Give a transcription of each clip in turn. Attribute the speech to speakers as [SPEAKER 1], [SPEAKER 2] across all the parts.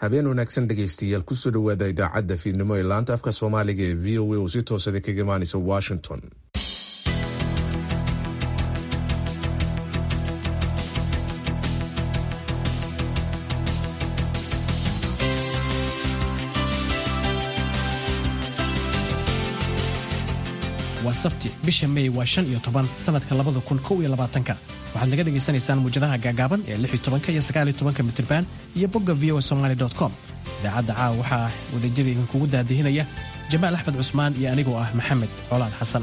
[SPEAKER 1] habeen wanaagsan dhegaystayaal kusoo dhowaada idaacadda fiidnimo ee laanta afka soomaaliga ee v o a oo si toosada kaga imaanaysa washington
[SPEAKER 2] waa sabti bisha mey waa shan iyo toban sanadka labada kun kow iyo labaatanka waxaad naga dhagaysanaysaan muwjadaha gaagaaban ee lix iyo tobanka iyo sagaal iyo tobanka mitriban iyo bogga v o somaly com idaacadda caawa waxaa wadajada idinkugu daadihinaya jamaal axmed cusmaan iyo anigoo ah maxamed colaad xasan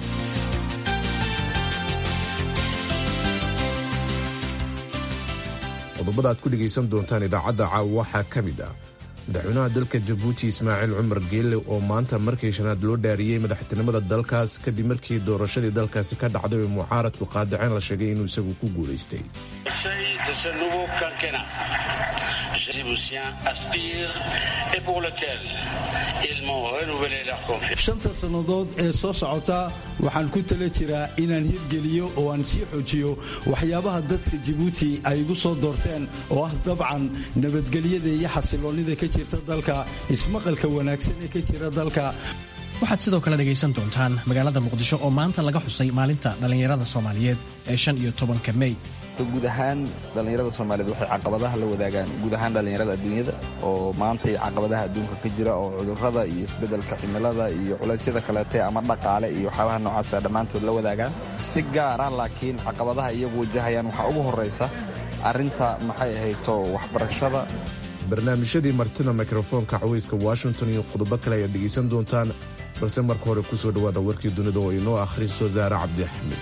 [SPEAKER 1] qodobada aad ku dhegaysan doontaan idaacadda caawa waxaa ka mid ah madaxweynaha dalka jabuuti ismaaciil cumar geelle oo maanta markii shanaad loo dhaariyey madaxtinimada dalkaas kadib markii doorashadii dalkaasi ka dhacday oo mucaaradku qaadaceen la sheegay inuu isagu ku guulaystay
[SPEAKER 3] shanta sannadood ee soo socota waxaan ku tala jiraa inaan hirgeliyo oo aan sii xoojiyo waxyaabaha dadka jabuuti ay igu soo doorteen oo ah dabcan nabadgelyada iyo xasiloonnida ka jirta dalka ismaqalka wanaagsan ee ka jira dalka
[SPEAKER 2] waxaad sidoo kale dhegaysan doontaan magaalada muqdisho oo maanta laga xusay maalinta dhallinyarada soomaaliyeed ee shan iyo tobanka mey
[SPEAKER 4] guud ahaan dhallinyarada soomaaliyeed waxay caqabadaha la wadaagaan guud ahaan dhallinyarada adduunyada oo maantay caqabadaha adduunka ka jira oo cudurrada iyo isbeddelka cimilada iyo culaysyada kaleete ama dhaqaale iyo waxyaabaha noocaasa dhammaantood la wadaagaan si gaara laakiin caqabadaha iyagu wajahayaan waxaa ugu horraysa arrinta maxay ahayto waxbarashada
[SPEAKER 1] barnaamijyadii martida mikrofoonka cawayska washington iyo qodobo kale ayaad dhegaysan doontaan balse marka hore ku soo dhowaada warkii dunida oo inoo akhriso saare cabdixamid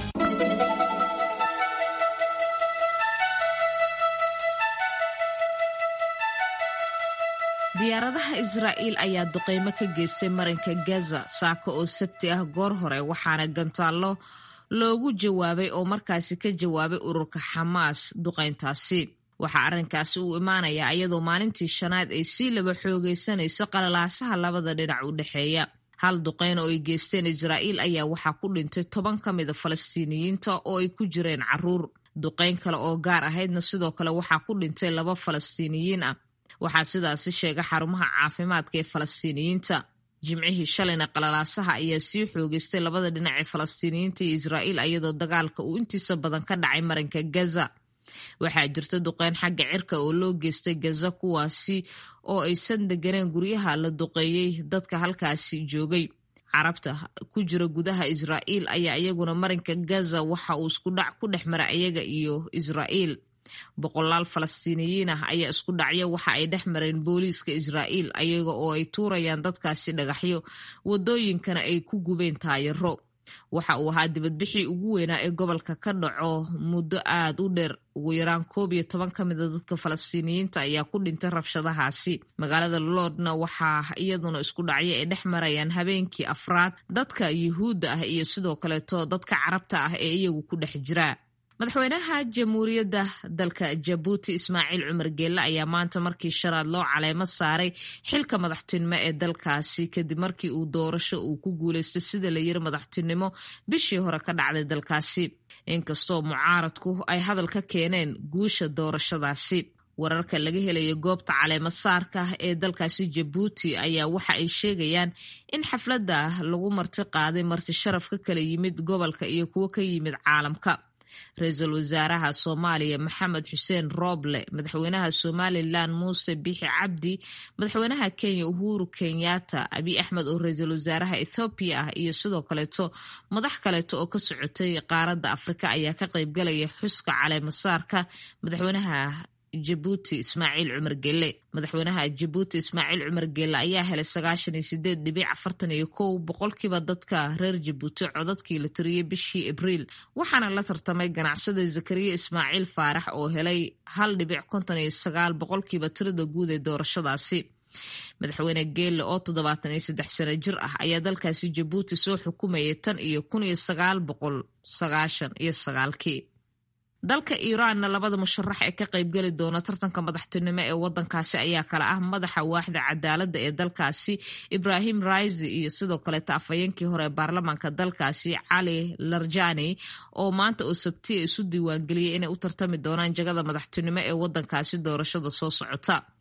[SPEAKER 5] diyaaradaha israa'iil ayaa duqaymo ka geystay marinka gaza saaka oo sabti ah goor hore waxaana gantaallo loogu jawaabay oo markaasi ka jawaabay ururka xamaas duqayntaasi waxaa arrinkaasi uu imaanayaa iyadoo maalintii shanaad ay sii laba xoogaysanayso qalalaasaha labada dhinac u dhexeeya hal duqayn oo ay geysteen israa'iil ayaa waxaa ku dhintay toban ka mida falastiiniyiinta oo ay ku jireen caruur duqayn kale oo gaar ahaydna sidoo kale waxaa ku dhintay laba falastiiniyiin ah waxaa sidaasi sheega xarumaha caafimaadka ee falastiiniyiinta jimcihii shalayna qalalaasaha ayaa sii xoogeystay labada dhinac ee falastiiniyiinta iyo israa'iil iyadoo dagaalka uu intiisa badan ka dhacay marinka gaza waxaa jirta duqeyn xagga cirka oo loo geystay gaza kuwaasi oo aysan deganeen guryaha la duqeeyey dadka halkaasi joogay carabta ku jira gudaha israa'iil ayaa iyaguna marinka gaza waxa uu iskudhac ku dhex mara iyaga iyo israa'iil boqolaal falastiiniyiin ah ayaa isku dhacyo waxa ay dhex mareen booliiska israa'iil ayaga oo ay tuurayaan dadkaasi dhagaxyo wadooyinkana ay ku gubeen taayaro waxa uu ahaa dibadbixii ugu weynaa ee gobolka ka dhaco muddo aad u dheer ugu yaraan koob iyo toban ka mida dadka falastiiniyiinta ayaa ku dhintay rabshadahaasi magaalada lordna waxaa iyaduna isku dhacyo ay dhex marayaan habeenkii afraad dadka yuhuudda ah iyo sidoo kaleeto dadka carabta ah ee iyagu ku dhex jira madaxweynaha jamhuuriyadda dalka jabuuti ismaaciil cumar geelle ayaa maanta markii shanaad loo caleemo saaray xilka madaxtinimo ee dalkaasi kadib markii uu doorasho uu ku guulaystay sida la yiri madaxtinimo bishii hore ka dhacday dalkaasi inkastoo mucaaradku ay hadal ka keeneen guusha doorashadaasi wararka laga helayo goobta caleemo saarka ee dalkaasi jabuuti ayaa waxa ay sheegayaan in xafladda lagu marti qaaday marti sharaf ka kala yimid gobolka iyo kuwo ka yimid caalamka ra-iisul wasaaraha soomaaliya maxamed xuseen rooble madaxweynaha somalilan muuse bixi cabdi madaxweynaha kenya uhuru kenyatta abiy axmed oo ra-iisul wasaaraha ethoobiya ah iyo sidoo kaleeto madax kaleeto oo ka socotay qaaradda afrika ayaa ka qaybgalaya xuska caleemasaarka madaxweynaha jabuuti ismaaciil cumar gelle madaxweynaha jabuuti ismaaciil cumar gelle ayaa helay sagaashan iyo sideed dhibic afartan iyo kow boqolkiiba dadka reer jabuuti codadkii la tiriyey bishii abriil waxaana la tartamay ganacsada zakariya ismaaciil faarax oo helay hal dhibic konton iyo sagaal boqolkiiba tirada guud ee doorashadaasi madaxweyne geelle oo toddobaatan iyo saddex sano jir ah ayaa dalkaasi jabuuti soo xukumayay tan iyo kun iyo sagaal boqol sagaashan iyo sagaalkii dalka iiraanna labada musharax ee ka qaybgeli doona tartanka madaxtinimo ee wadankaasi ayaa kale ah madaxa waaxda cadaaladda ee dalkaasi ibrahim raisi iyo sidoo kaleeta afhayeenkii hore ee baarlamaanka dalkaasi cali larjani oo maanta oo sabtiya isu diiwaangeliyey inay u tartami doonaan jagada madaxtinimo ee wadankaasi doorashada soo socota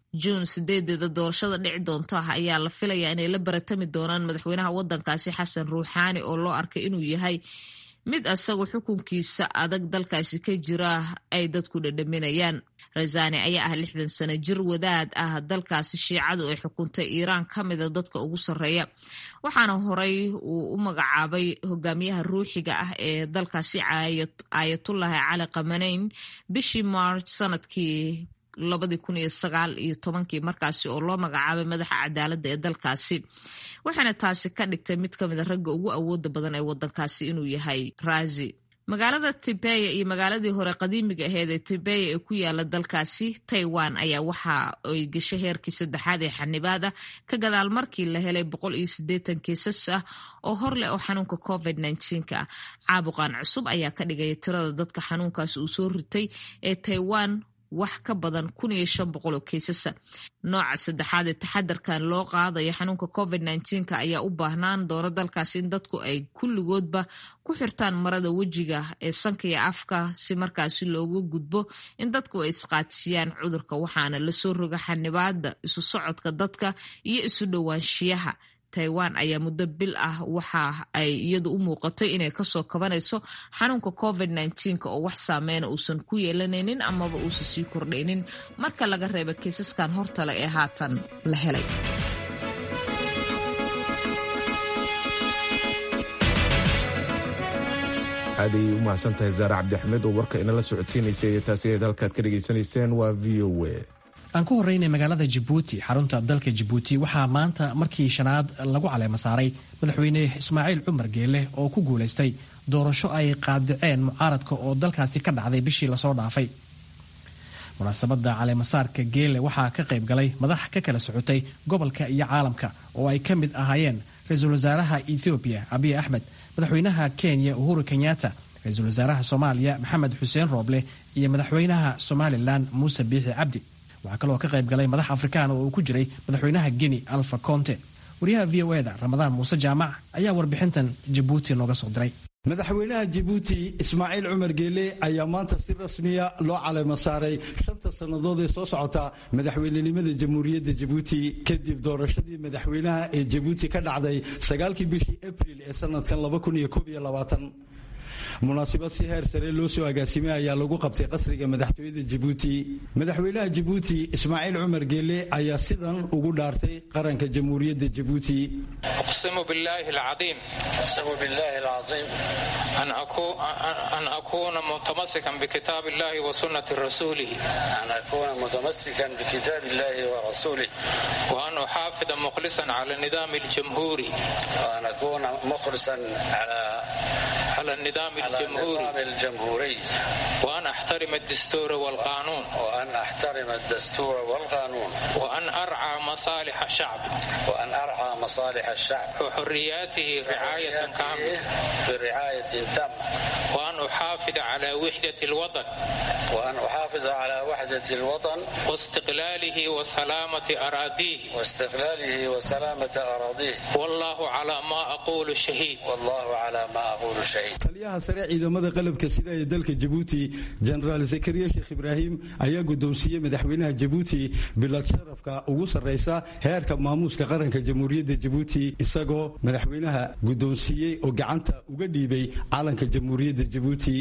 [SPEAKER 5] juun sideedeeda doorashada dhici doonta ayaa la filayaa inay la baratami doonaan madaxweynaha wadankaasi xasan ruuxaani oo loo arkay inuu yahay mid asagu xukunkiisa adag dalkaasi ka jira ay dadku dhadhaminayaan razani ayaa ah lixdan sano jir wadaad ah dalkaasi shiicadu ay xukuntay iiraan ka mida dadka ugu sarreeya waxaana horey uu u magacaabay hogaamiyaha ruuxiga ah ee dalkaasi aayatullahi cali qamaneyn bishii march sanadkii labadii kun iyo sagaal iyo tobankii markaasi oo loo magacaabay madaxa cadaaladda ee dalkaasi waxaana taasi ka dhigtay mid ka mid a ragga ugu awooda badan ee wadankaasi inuu yahay razi magaalada tibeya iyo magaaladii hore qadiimiga aheed ee tibeya ee ku yaala dalkaasi taiwan ayaa waxa ay gashay heerkii saddexaad ee xanibaad ah ka gadaal markii la helay boqol iyo sideetan kiisas ah oo hor leh oo xanuunka covid nneteen-ka ah caabuqan cusub ayaa ka dhigaya tirada dadka xanuunkaasi uu soo ritay ee taiwan wax ka badan kun iyo shan boqol oo keysasa nooca saddexaad ee taxadarkan loo qaadayo xanuunka covid nneteen-ka ayaa u baahnaan doona dalkaasi in dadku ay kulligoodba ku xirtaan marada wejiga ee sanka iyo afka si markaasi looga gudbo in dadku ay isqaadsiyaan cudurka waxaana lasoo roga xanibaada isu socodka dadka iyo isu dhowaanshiyaha taiwan ayaa muddo bil ah waxa ay iyadu u muuqatay inay kasoo kabanayso xanuunka covid nneteen-ka oo wax saameyna uusan ku yeelanaynin amaba uusan sii kordhaynin marka laga reeba kiisaskan hortale ee haatan la helay
[SPEAKER 1] aad ayay u mahadsan tahay zaare cabdixmed oo warka inala socodsiinaysay iyo taasi ayd halkaad ka dhegaysanayseen waa v o a
[SPEAKER 2] aan ku horreynay magaalada jabuuti xarunta dalka jabuuti waxaa maanta markii shanaad lagu caleema saaray madaxweyne ismaaciil cumar geele oo ku guulaystay doorasho ay qaadiceen mucaaradka oo dalkaasi ka dhacday bishii lasoo dhaafay munaasabadda caleemasaarka geele waxaa ka qayb galay madax ka kala socotay gobolka iyo caalamka oo ay ka mid ahaayeen ra-iisul wasaaraha ethoobiya abiy axmed madaxweynaha kenya uhuru kenyatta ra-iisul wasaaraha soomaaliya maxamed xuseen rooble iyo madaxweynaha somalilan muuse biixi cabdi waxaa kaloo ka qayb galay madax afrikaan oo uu ku jiray madaxweynaha geni alfa conte wariyaha v o eda ramadaan muuse jaamac ayaa warbixintan jabuuti nooga soo diray
[SPEAKER 3] madaxweynaha jabuuti ismaaciil cumar geele ayaa maanta si rasmiya loo caleema saaray shanta sannadood ee soo socota madaxweynenimada jamhuuriyadda jabuuti kadib doorashadii madaxweynaha ee jabuuti ka dhacday sagaalkii bishii abril ee sanadkan munaasabad si heer sare loo soo agaasimay ayaa lagu qabtay qasriga madaxtooyada jabuuti madaxweynaha jabuuti ismaaciil cumar geele ayaa sidan ugu dhaartay qaranka jamhuuriyadda jabuuti
[SPEAKER 6] uqsimu billaahi alcadiim an akuuna mutamasikan bikitaab illahi wa sunnati rasuulihi wa an uxaafida mukhlisan cala nidaami aljamhuuri على النظام الجمهوري
[SPEAKER 7] الجمهوري
[SPEAKER 6] وأن أحترم الدستور والقانون
[SPEAKER 7] وأن أحترم الدستور والقانون
[SPEAKER 6] وأن أرعى مصالح الشعب
[SPEAKER 7] وأن أرعى مصالح الشعب
[SPEAKER 6] وحرياته رعاية تامة
[SPEAKER 7] برعاية تامة
[SPEAKER 6] وأن أحافظ على وحدة الوطن
[SPEAKER 7] وأن أحافظ على وحدة الوطن
[SPEAKER 6] واستقلاله وسلامة أراضيه
[SPEAKER 7] واستقلاله وسلامة أراضيه
[SPEAKER 6] والله على ما أقول شهيد
[SPEAKER 7] والله على ما أقول شهيد
[SPEAKER 3] taliyaha sare ciidamada qalabka sida ee dalka jabuuti jenaraal zakariya sheekh ibraahim ayaa guddoonsiiyey madaxweynaha jabuuti bilad sharafka ugu sarraysa heerka maamuuska qaranka jamhuuriyadda jabuuti isagoo madaxweynaha guddoonsiiyey oo gacanta uga dhiibay calanka jamhuuriyadda jabuuti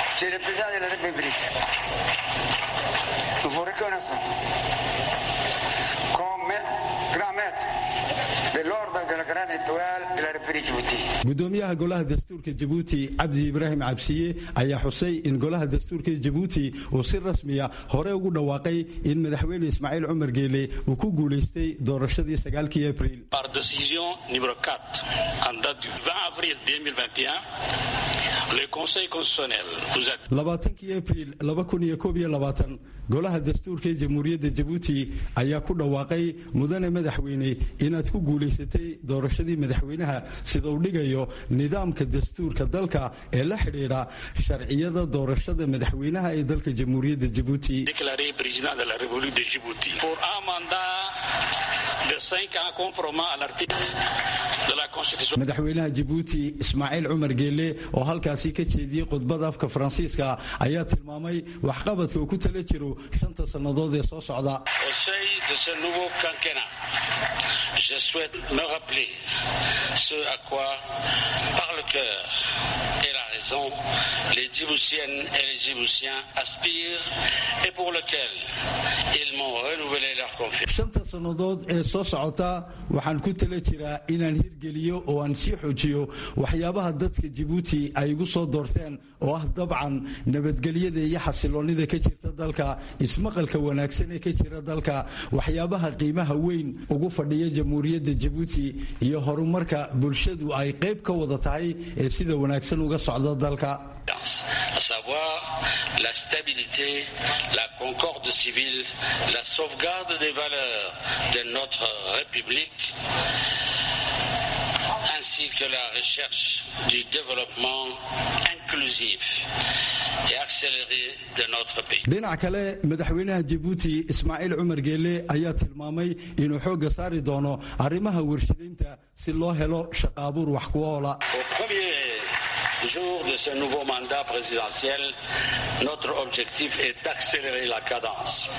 [SPEAKER 3] gudoomiyaha golaha dastuurka jabuuti cabdi ibraahim cabsiye ayaa xusay in golaha dastuurka jabuuti uu si rasmiya hore ugu dhawaaqay in madaxweyne ismaaciil cumar geele uu ku guulaystay doorashadii sagaalkii abril
[SPEAKER 8] Par décision numéro 4, en date du 20 avril 2021, le Conseil constitutionnel vous a
[SPEAKER 3] labaatankii abril laba kun iyo koob iyo labaatan golaha dastuurka ee jamhuuriyadda jabuuti ayaa ku dhawaaqay mudane madaxweyne inaad ku guulaysatay doorashadii madaxweynaha sida uu dhigayo nidaamka dastuurka dalka ee la xidhiidha sharciyada doorashada madaxweynaha ee dalka jamhuuriyadda jabuuti
[SPEAKER 8] déclaré président de la République de Djibouti pour un mandat de 5 ans conformément à l'article de
[SPEAKER 3] madaxweynaha jabuuti ismaaciil cumar geelle oo halkaasi ka jeediyey khudbada afka faransiiska ayaa tilmaamay waxqabadka uu ku tala jiro shanta sannadood ee soo socda
[SPEAKER 8] Je souhaite me rappeler ce à quoi, par le cœur et la raison, les Djiboutiennes et les Djiboutiens aspirent et pour lequel ils m'ont renouvelé leur confiance.
[SPEAKER 3] shanta sannadood ee soo socota waxaan ku tala jiraa inaan hirgeliyo oo aan sii xoojiyo waxyaabaha dadka jabuuti ay igu soo doorteen oo ah dabcan nabadgelyada iyo xasiloonnida ka jirta dalka ismaqalka wanaagsan ee ka jira dalka waxyaabaha qiimaha weyn ugu fadhiya jamhuuriyadda jabuuti iyo horumarka bulshadu ay qayb ka wada tahay ee sida wanaagsan uga socda dalka
[SPEAKER 8] à savoir la stabilité, la concorde civile, la sauvegarde des valeurs de notre République, ainsi que la recherche du développement inclusif et accéléré de notre pays.
[SPEAKER 3] dhinac kale madaxweynaha jabuuti ismaaciil cumar geelle ayaa tilmaamay inuu xoogga saari doono arrimaha warshadaynta si loo helo shaqaabuur wax ku oola
[SPEAKER 8] Au premier jour de ce nouveau mandat présidentiel, notre objectif est d'accélérer la cadence.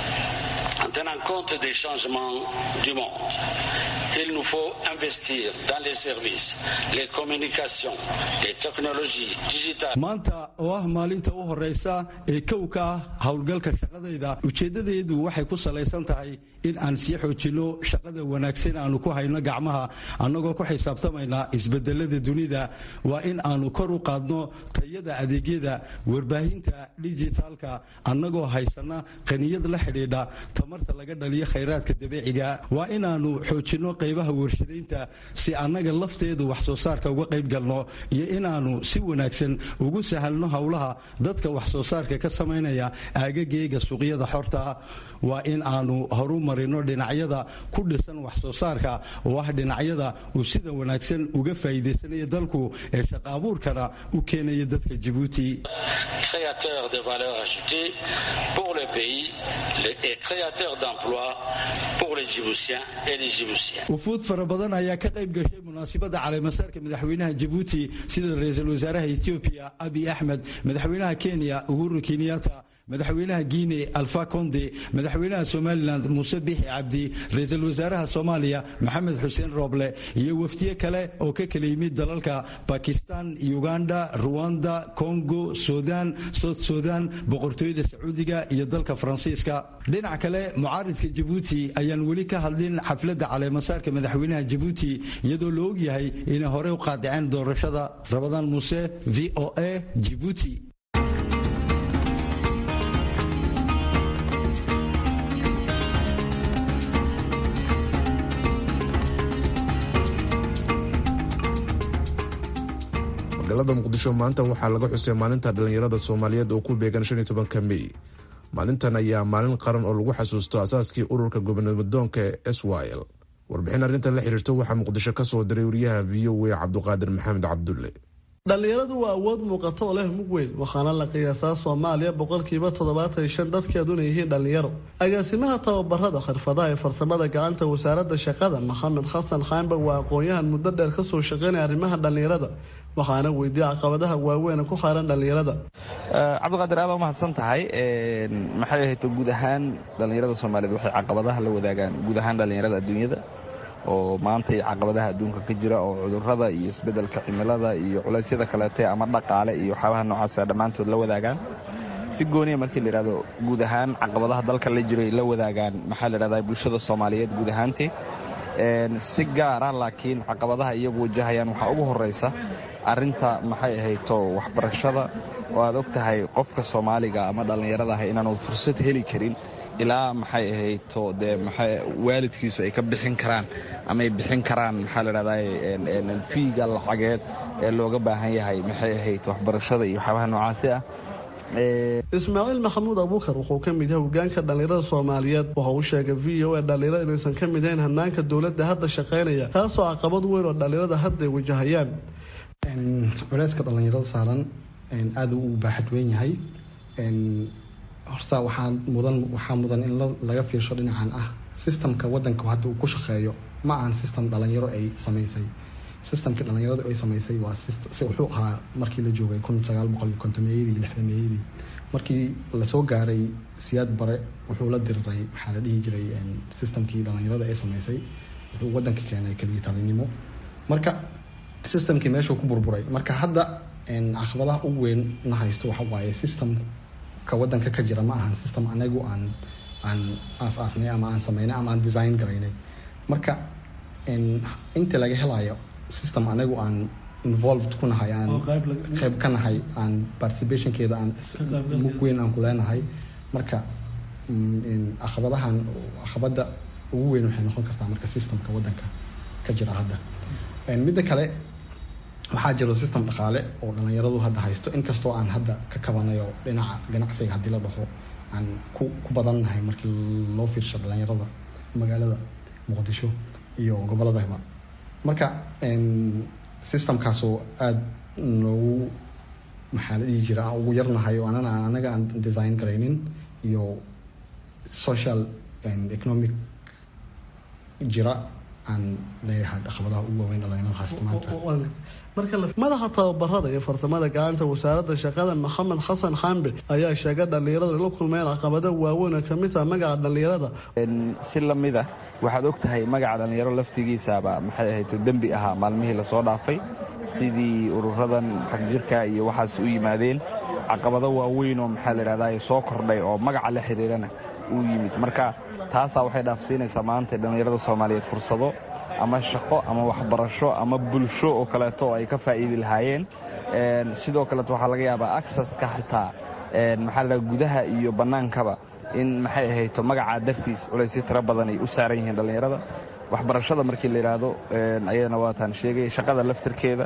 [SPEAKER 8] En tenant compte des changements du monde, il nous faut investir dans les services, les communications, les technologies digitales.
[SPEAKER 3] maanta oo ah maalinta u horeysa ee kow ka ah howlgalka shaqadayda ujeeddadeedu waxay ku salaysan tahay in aan sii xoojinno shaqada wanaagsan aanu ku hayno gacmaha annagoo ku xisaabtamaynaa isbedelada dunida waa in aanu kor u qaadno tayada adeegyada warbaahinta dijitaalka annagoo haysana qaniyad la xidhiidha tamarta laga dhaliyo khayraadka dabiiciga waa inaanu xoojinno qaybaha warshadaynta si annaga lafteedu wax soo saarka uga qayb galno iyo inaanu si wanaagsan ugu sahalno howlaha dadka wax soo saarka ka samaynaya aagageega suuqyada xorta waa in aanu horu marino dhinacyada ku dhisan wax soo saarka oo ah dhinacyada uu sida wanaagsan uga faa'iidaysanaya dalku ee shaqaabuurkana u keenaya dadka jabuuti
[SPEAKER 8] créateur de valeur ajoutée pour le pays et créateur d'emplois pour les Djiboutiens et les Djiboutiennes.
[SPEAKER 3] wufuud fara badan ayaa ka qayb gashay munaasabadda caleemasaarka madaxweynaha jabuuti sida ra-iisul wasaaraha etoobiya abi axmed madaxweynaha kenya uhuru kenyatta madaxweynaha guine alfa conde madaxweynaha somalilan muuse bixi cabdi ra-iisul wasaaraha soomaaliya maxamed xuseen rooble iyo wafdiye kale oo ka kala yimid dalalka bakistan uganda ruwanda congo sudan south sudan boqortooyada sacuudiga iyo dalka faransiiska dhinac kale mucaaridka jabuuti ayaan weli ka hadlin xafladda caleemasaarka madaxweynaha jabuuti iyadoo la ogyahay inay horey u qaadiceen doorashada rabadaan muuse v o a jibuuti
[SPEAKER 1] magaalada muqdisho maanta waxaa laga xusay maalinta dhallinyarada soomaaliyeed oo ku beegan shan iyo tobanka mey maalintan ayaa maalin qaran oo lagu xasuusto asaaskii ururka gobonamadoonka ee s y l warbixin arrintan la xiriirta waxaa muqdisho ka soo diray wariyaha v o a cabduqaadir maxamed cabdulle
[SPEAKER 9] dhallinyaradu waa awood muuqato oo leh mug weyn waxaana la qiyaasaa soomaaliya boqolkiiba toddobaatan iyo shan dadkeeduna yihiin dhallinyaro agaasimaha tababarada khirfadaha ee farsamada gacanta wasaaradda shaqada maxamed xasan xaanbag waa aqoon-yahan muddo dheer kasoo shaqeynaya arrimaha dhallinyarada waxaana weydiiyey caqabadaha waaweyn ku xaaran dhallinyarada
[SPEAKER 4] cabdiqaadir aad umahadsan tahay maxay ahayd guud ahaan dhallinyarada soomaaliyeed waxay caqabadaha la wadaagaan guud ahaan dhallinyarada adduunyada oo maantay caqabadaha adduunka ka jira oo cudurrada iyo isbeddelka cimilada iyo culaysyada kaleete ama dhaqaale iyo waxyaabaha noocaasa dhammaantood la wadaagaan si gooniya markii la yidhahdo guud ahaan caqabadaha dalka la jiray la wadaagaan maxaa la yidhahdaa bulshada soomaaliyeed guud ahaanteed si gaara laakiin caqabadaha iyagu wajahayaan waxaa ugu horraysa arrinta maxay ahayto waxbarashada oo aad og tahay qofka soomaaliga ama dhallinyarada ah inaanu fursad heli karin ilaa maxay ahayto dee maxay waalidkiisu ay ka bixin karaan ama ay bixin karaan maxaa la dhahdaa fiiga lacageed ee looga baahan yahay maxay ahayd waxbarashada iyo waxyaabaha noocaasi ah
[SPEAKER 9] ismaaciil maxamuud abuukar wuxuu ka mid yahay hogaanka dhallinyarada soomaaliyeed waxa uu sheegay v o a dhallinyarada inaysan ka mid ahayn hanaanka dowladda hadda shaqaynaya taasoo caqabad weyn oo dhallinyarada hadda ay wajahayaan
[SPEAKER 10] culeyska dhallinyarada saaran aada u baaxad weyn yahay horta waxaa mudan waxaa mudan in laga fiirsho dhinacan ah sistamka wadanka hadda uu ku shaqeeyo ma ahan sistem dhalinyaro ay samaysay systemkii dhalinyarada ay samaysay waa wuxuu ahaa markii la joogay kun sagaal boqol iyo kontomeeyadii lixdameeyadii markii lasoo gaaray siyaad bare wuxuu la diriray maxaa la dhihi jiray systemkii dhalinyarada ay samaysay wuxuu wadanka keenay keliya talinimo marka systemkii meeshuu ku burburay marka hadda caqabadaha ugu weyn na haysto waxa waaye systemka wadanka ka jira ma ahan system anagu aan aan aas-aasnay ama aan sameynay ama aan design garaynay marka inta laga helayo system anagu aan involved ku nahay aan qeyb ka nahay aan participationkeeda aan mug weyn aan ku leenahay marka caqabadahan caqabada ugu weyn waxay noqon kartaa marka systemka wadanka ka jira hadda midda kale waxaa jiro system dhaqaale oo dhalinyaradu hadda haysto inkastoo aan hadda ka kabanayo dhinaca ganacsiga haddii la dhaho aan ku ku badannahay markii loo fiirsho dhalinyarada magaalada muqdisho iyo goboladaba marka systemkaasoo aada noogu maxaa la dhihi jira aan ugu yarnahay oo anana anaga aan design garaynin iyo social and economic jira aan leeyahay caqabadaha ugu waaweyn dhalinyarada haysta maanta
[SPEAKER 9] madaxa tababarada iyo farsamada gacanta wasaaradda shaqada maxamed xasan xambe ayaa sheegay dhalinyarada la kulmeen caqabado waaweyn oo kamid taha magaca dhalinyarada
[SPEAKER 4] si lamid ah waxaad og tahay magaca dhallinyaro laftigiisaaba maxay ahayd dembi ahaa maalmihii lasoo dhaafay sidii ururadan xagjirka iyo waxaas u yimaadeen caqabado waaweyn oo maxaa layidhahdaa soo kordhay oo magaca la xiriirana uu yimid marka taasaa waxay dhaafsiinaysaa maanta dhallinyarada soomaaliyeed fursado ama shaqo ama waxbarasho ama bulsho oo kaleeto oo ay ka faa'iidi lahaayeen sidoo kaleeto waxaa laga yaabaa acceska xitaa maxaa la gudaha iyo bannaankaba in maxay ahayto magacaa dartiis culaysyo tiro badan ay u saaran yihiin dhallinyarada waxbarashada markii la yidhaahdo ayadana waataan sheegay shaqada laftirkeeda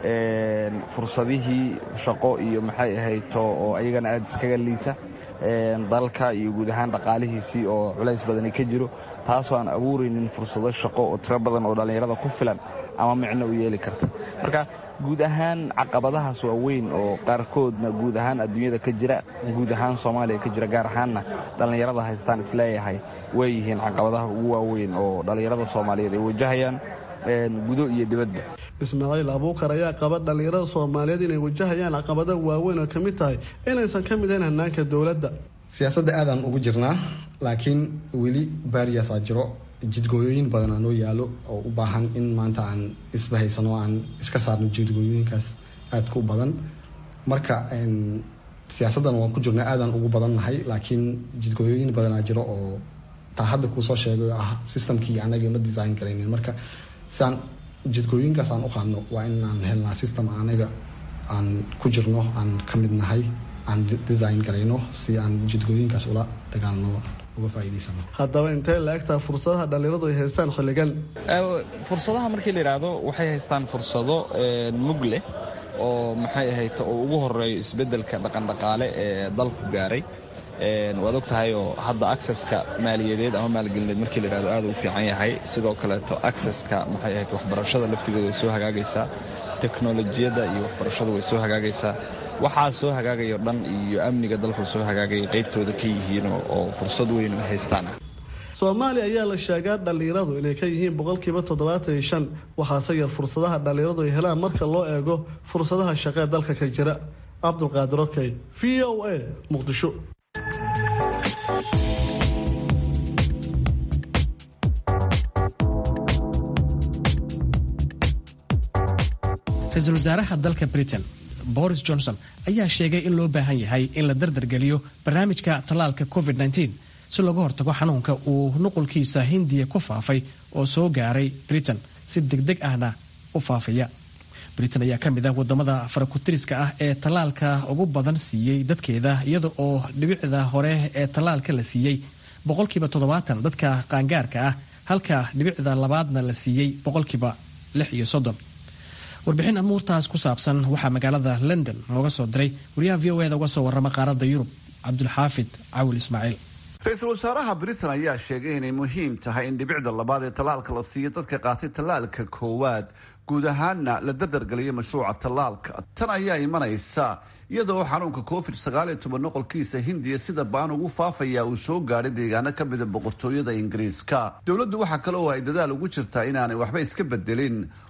[SPEAKER 4] fursadihii shaqo iyo maxay ahayto oo ayagana aada iskaga liita dalka iyo guud ahaan dhaqaalihiisii oo culays badani ka jiro taasoo aan abuuraynin fursado shaqo oo tiro badan oo dhallinyarada ku filan ama micno u yeeli karta marka guud ahaan caqabadahaas waa weyn oo qaarkoodna guud ahaan adduunyada ka jira guud ahaan soomaaliya ka jira gaar ahaanna dhallinyarada haystaan isleeyahay way yihiin caqabadaha ugu waaweyn oo dhallinyarada soomaaliyeed ay wajahayaan gudo iyo dibadba
[SPEAKER 9] ismaaciil abuukar ayaa qaba dhallinyarada soomaaliyeed inay wajahayaan caqabada waaweyn oo kamid tahay inaysan ka mid ahayn hanaanka dowladda
[SPEAKER 10] siyaasadda aadaan ugu jirnaa laakiin weli baariyaasaa jiro jidgooyooyin badanaa noo yaalo oo u baahan in maanta aan isbahaysano aan iska saarno jidgooyooyinkaas aadka u badan marka siyaasaddan waan ku jirnaa aadaan ugu badannahay laakiin jidgooyooyin badanaa jiro oo taa hadda kuu soo sheegay oo ah systemkii anaga ma design garaynin marka siaan jidgooyinkaas aan u qaadno waa inaan helnaa system anaga aan ku jirno aan ka mid nahay aan design garayno si aan jidgooyinkaas ula dagaalno uga faa'iidaysano
[SPEAKER 9] haddaba intee la egtaa fursadaha dhallinyaradu ay haystaan xilligan
[SPEAKER 4] fursadaha markii la yidhaahdo waxay haystaan fursado mug leh oo maxay ahayd oo ugu horeeyo isbeddelka dhaqandhaqaale ee dalku gaaray waad og tahay oo hadda acceska maaliyadeed ama maalgelineed markii la yidhahdo aad u fiican yahay sidoo kaleeto acceska maxay ahayd waxbarashada laftigooda way soo hagaagaysaa teknolojiyadda iyo waxbarashadu way soo hagaagaysaa waxaa soo hagaagayo dhan iyo amniga dalku soo hagaagaya qaybtooda ka yihiin oo fursad weyn ay haystaan
[SPEAKER 9] soomaaliya ayaa la sheegaa dhallinyaradu inay ka yihiin boqolkiiba toddobaatan iyo shan waxaase yar fursadaha dhallinyaradu ay helaan marka loo eego fursadaha shaqee dalka ka jira cabdulqaadir okey v o a muqdisho
[SPEAKER 2] ra-iisul wasaaraha dalka britain boris johnson ayaa sheegay in loo baahan yahay in la dardargeliyo barnaamijka tallaalka covid -19 si looga hortago xanuunka uu nuqulkiisa hindiya ku faafay oo soo gaaray britain si degdeg ahna u faafaya britain ayaa ka mid ah wadamada farakutiriska ah ee tallaalka ugu badan siiyey dadkeeda iyada oo dhibicda hore ee tallaalka la siiyey boqolkiiba toddobaatan dadka qaangaarka ah halka dhibicda labaadna la siiyey boqolkiiba lix iyo soddon warbixin amuurtaas ku saabsan waxaa magaalada london nooga soo diray wariyaha v o eda uga soo warrama qaaradda yurub cabdulxaafid cawil ismaaciil
[SPEAKER 11] ra-iisul wasaaraha britain ayaa sheegay inay muhiim tahay in dhibicda labaad ee tallaalka la siiyo dadka qaatay tallaalka koowaad guud ahaanna la dardargeliyo mashruuca tallaalka tan ayaa imanaysa iyadoo xanuunka covid sagaal iyo toban noqolkiisa hindiya sida baan ugu faafaya uu soo gaadhay deegaano ka mida boqortooyada ingiriiska dowladdu waxaa kale oo ay dadaal ugu jirtaa inaanay waxba iska bedelin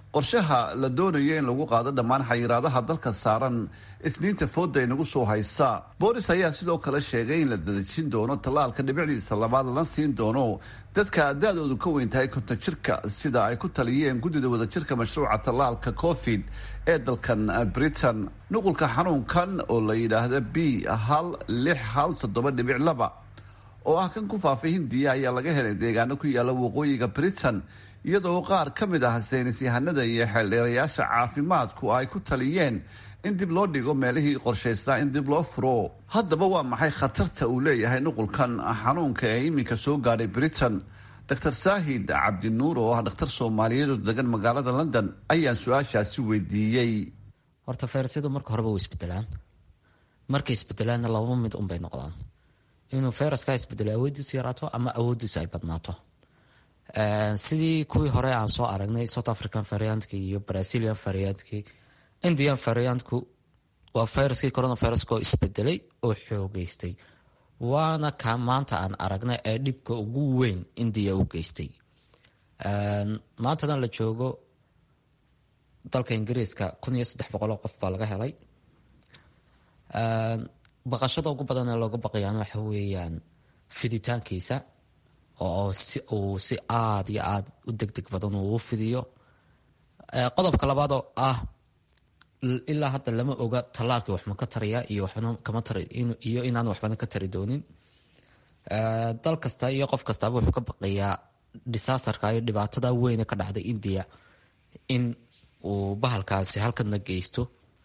[SPEAKER 11] qorshaha la doonayo in lagu qaado dhammaan xayiraadaha dalka saaran isniinta fooda inagu soo haysa boolis ayaa sidoo kale sheegay in la dadejin doono tallaalka dhibicdiisa labaad lana siin doono dadka da-doodu ka weyn tahay konton jirka sida ay ku taliyeen guddida wadajirka mashruuca tallaalka covid ee dalkan britain nuqulka xanuunkan oo la yidhaahda b hal lix hal toddoba dhibic laba oo ah kan ku faafay hindiya ayaa laga helay deegaano ku yaala waqooyiga britain iyadoo qaar ka mid ah saynis yahanada iyo xeeldheerayaasha caafimaadku ay ku taliyeen in dib loo dhigo meelihii qorshaysnaa in dib loo furo haddaba waa maxay khatarta uu leeyahay nuqulkan xanuunka ee iminka soo gaadhay britain dr saahid cabdinuur oo ah dhakhtar soomaaliyeed oo degan magaalada london ayaan su-aashaasi weydiiyey
[SPEAKER 12] horta fayrasyadu marka horeba way isbedelaan markay isbedelaanna laba mid unbay noqdaan inuu fayraskaa isbedelo awoodiisu yaraato ama awoodiisu ay badnaato sidii kuwii hore aan soo aragnay south african variantki iyo brazilian variantki indian variantku waa fayraskii coronaviruskoo isbedelay oo xoogeystay waana ka maanta aan aragnay ee dhibka ugu weyn indiya u geystay maantadan la joogo dalka ingiriiska kun iyo saddex boqoloo qof baa laga helay baqashada ugu badan ee looga baqayaan waxa weeyaan fiditaankiisa oo si uu si aada iyo aada u deg deg badan uu u fidiyo qodobka labaad oo ah ilaa hadda lama oga tallaalkii waxma ka taraya iyo waxbana kama tar iyo inaan waxbana ka tari doonin dal kasta iyo qof kastaaba wuxuu ka baqayaa disaasterka iyo dhibaatada weyne ka dhacday india in uu bahalkaasi halkana geysto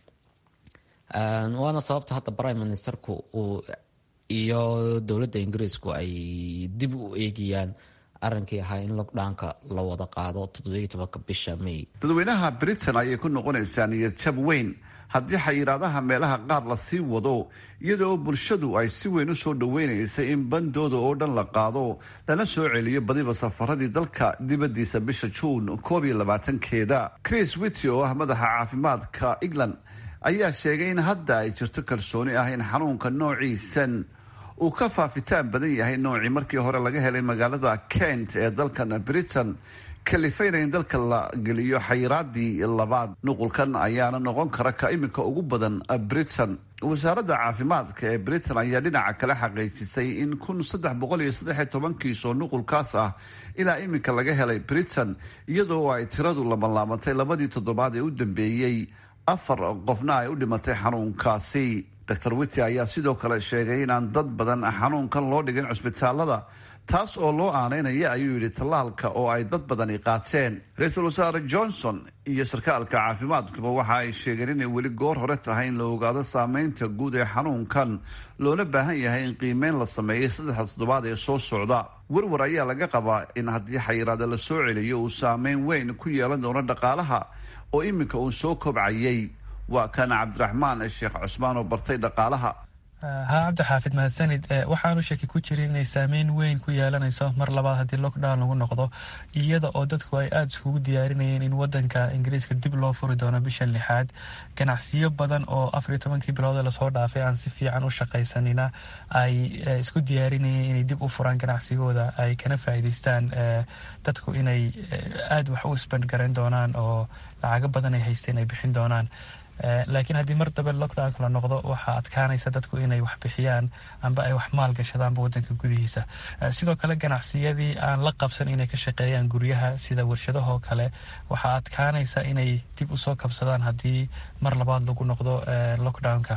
[SPEAKER 12] waana sababta hadda prime ministerku uu iyo dowladda ingiriisku ay dib u eegayaan arrinkii ahaa in lockdownka la wada qaado toddobiyo tobanka bisha may
[SPEAKER 11] dadweynaha britain ayay ku noqonaysaa niyad jab weyn haddii xayiraadaha meelaha qaar la sii wado iyadoo bulshadu ay si weyn u soo dhoweynaysay in bandooda oo dhan la qaado lana soo celiyo badiba safaradii dalka dibadiisa bisha juun koob iyo labaatankeeda chris wity oo ah madaxa caafimaadka england ayaa sheegay in hadda ay jirto kalsooni ah in xanuunka noociisan uu ka faafitaan badan yahay noocii markii hore laga helay magaalada kent ee dalkan britain kalifayna in dalka la geliyo xayiraadii labaad nuqulkan ayaana noqon kara ka iminka ugu badan britain wasaaradda caafimaadka ee britain ayaa dhinaca kale xaqiijisay in kun saddex boqol iyo saddexiyo toban kiis oo nuqulkaas ah ilaa iminka laga helay britain iyadoo ay tiradu labanlaabantay labadii toddobaad ee u dambeeyey afar qofna ay u dhimatay xanuunkaasi dor wity ayaa sidoo kale sheegay inaan dad badan xanuunkan loo dhigin cusbitaalada taas oo loo aaneynaya ayuu yidhi tallaalka oo ay dad badani qaateen ra-iisul wasaare johnson iyo sarkaalka caafimaadkuba waxa ay sheegeen inay weli goor hore tahay in la ogaado saameynta guud ee xanuunkan loona baahan yahay in qiimeyn la sameeyay saddexda toddobaad ee soo socda warwar ayaa laga qabaa in haddii xayiraada la soo celiyo uu saameyn weyn ku yeelan doono dhaqaalaha oo iminka uu soo kobcayay waa kana cabdiraxmaan sheekh cusmaan oo bartay dhaqaalaha
[SPEAKER 13] haa cabdixaafid mahadsanid waxaanu shaki ku jirin inay saameyn weyn ku yeelanayso mar labaad haddii lockdown lagu noqdo iyada oo dadku ay aada iskugu diyaarinayeen in wadanka ingiriiska dib loo furi doono bishan lixaad ganacsiyo badan oo afariyo tobankii bilood lasoo dhaafay aan si fiican u shaqaysanina ay isku diyaarinayeen inay dib u furaan ganacsigooda ay kana faa'iidaystaan dadku inay aada wax u isband garan doonaan oo lacago badan ay haysteen ay bixin doonaan laakiin haddii mar dambe lockdownka la noqdo waxaa adkaanaysa dadku inay wax bixiyaan amba ay wax maal gashadaanba wadanka gudihiisa sidoo kale ganacsiyadii aan la qabsan inay ka shaqeeyaan guryaha sida warshadahoo kale waxaa adkaanaysa inay dib usoo kabsadaan haddii mar labaad lagu noqdo lockdownka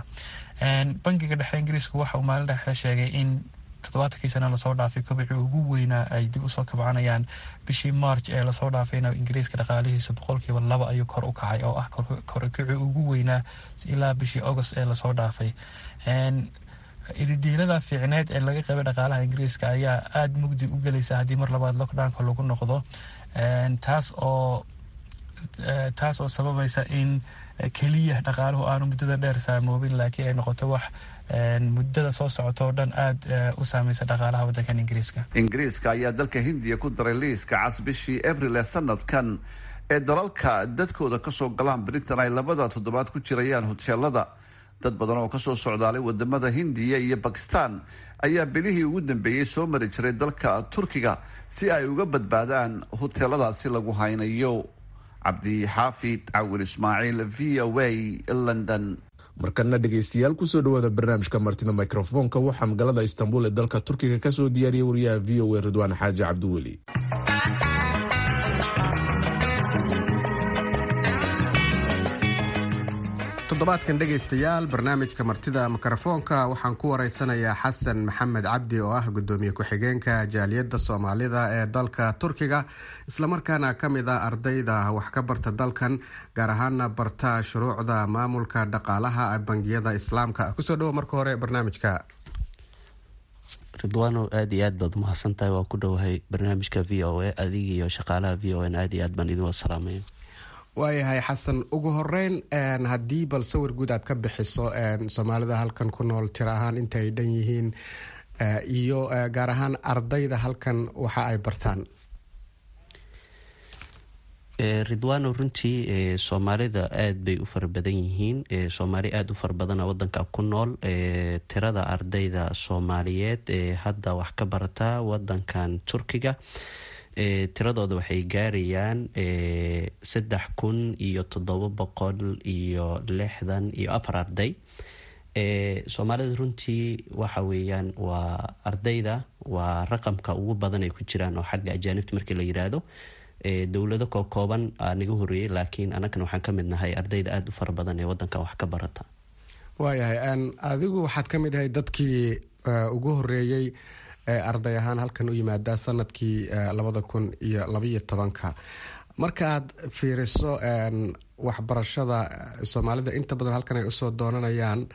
[SPEAKER 13] bangiga dhexe ingiriisku waxa uu maalin dhexe sheegay in toddobaatankii sana lasoo dhaafay kobicii ugu weynaa ay dib usoo kabcanayaan bishii march ee lasoo dhaafayna ingiriiska dhaqaalihiisu boqolkiiba laba ayuu kor u kacay oo ah korkicii ugu weynaa ilaa bishii august ee lasoo dhaafay ididiilada fiicneed ee laga qabay dhaqaalaha ingiriiska ayaa aada mugdi u gelaysa haddii mar labaad lockdownka lagu noqdo taas oo taas oo sababaysa in keliya dhaqaaluhu aanu muddada dheer saamoobin laakiin ay noqoto wax muddada soo socota oo dhan aada u saameysa dhaqaalaha waddankan ingiriiska
[SPEAKER 11] ingiriiska ayaa dalka hindiya ku daray liiska cas bishii abril ee sanadkan ee dalalka dadkooda kasoo galaan britain ay labada toddobaad ku jirayaan hoteelada dad badan oo kasoo socdaalay wadamada hindiya iyo bakistan ayaa bilihii ugu dambeeyey soo mari jiray dalka turkiga si ay uga badbaadaan hoteeladaasi lagu haynayo cabdixaafid cawil ismaaciil v o a london
[SPEAKER 1] markana dhegaystayaal kusoo dhawaada barnaamijka martida mikrofoonka waxaa magaalada istanbul ee dalka turkiga kasoo diyaariyay wariyaha v o a ridwaan xaaji cabdiweli
[SPEAKER 14] toddobaadkan dhegaystayaal barnaamijka martida mikrofoonka waxaan ku wareysanayaa xasan maxamed cabdi oo ah gudoomiye ku-xigeenka jaaliyadda soomaalida ee dalka turkiga islamarkaana ka mid ah ardayda wax ka barta dalkan gaar ahaana barta shuruucda maamulka dhaqaalaha bangiyada islaamka kusoo dhawo marka hore barnaamijka
[SPEAKER 15] ridwaano aada iyo aad baad umahadsantahay waa ku dhowahay barnaamijka v o a adiga iyo shaqaalaha v o n aada iyo aad baan idin wada salaamaya
[SPEAKER 14] waayahay xasan ugu horeyn haddii bal sawir guud aad ka bixiso soomaalida halkan ku nool tir ahaan inta ay dhan yihiin iyo gaar ahaan ardayda halkan waxa ay bartaan
[SPEAKER 15] ridwano runtii soomaalida aada bay u fara badan yihiin soomaali aada u fara badana wadanka ku nool tirada ardayda soomaaliyeed ee hadda wax ka barata wadankan turkiga tiradooda waxay gaarayaan saddex kun iyo toddoba boqol iyo lixdan iyo afar arday soomaalida runtii waxa weeyaan waa ardayda waa raqamka ugu badan ay ku jiraan oo xagga ajaanibta markii la yiraahdo dowlado koo kooban aa naga horeeyay laakiin anagana waxaan ka mid nahay ardayda aada u fara badan ee wadanka wax ka barata
[SPEAKER 14] waayahay adigu waxaad ka mid ahay dadkii ugu horeeyey arday ahaan halkan u yimaada sanadkii labada kun iyo labaiyo tobanka markaaad fiiriso waxbarashada soomaalida inta badan halkan ay usoo doonanayaan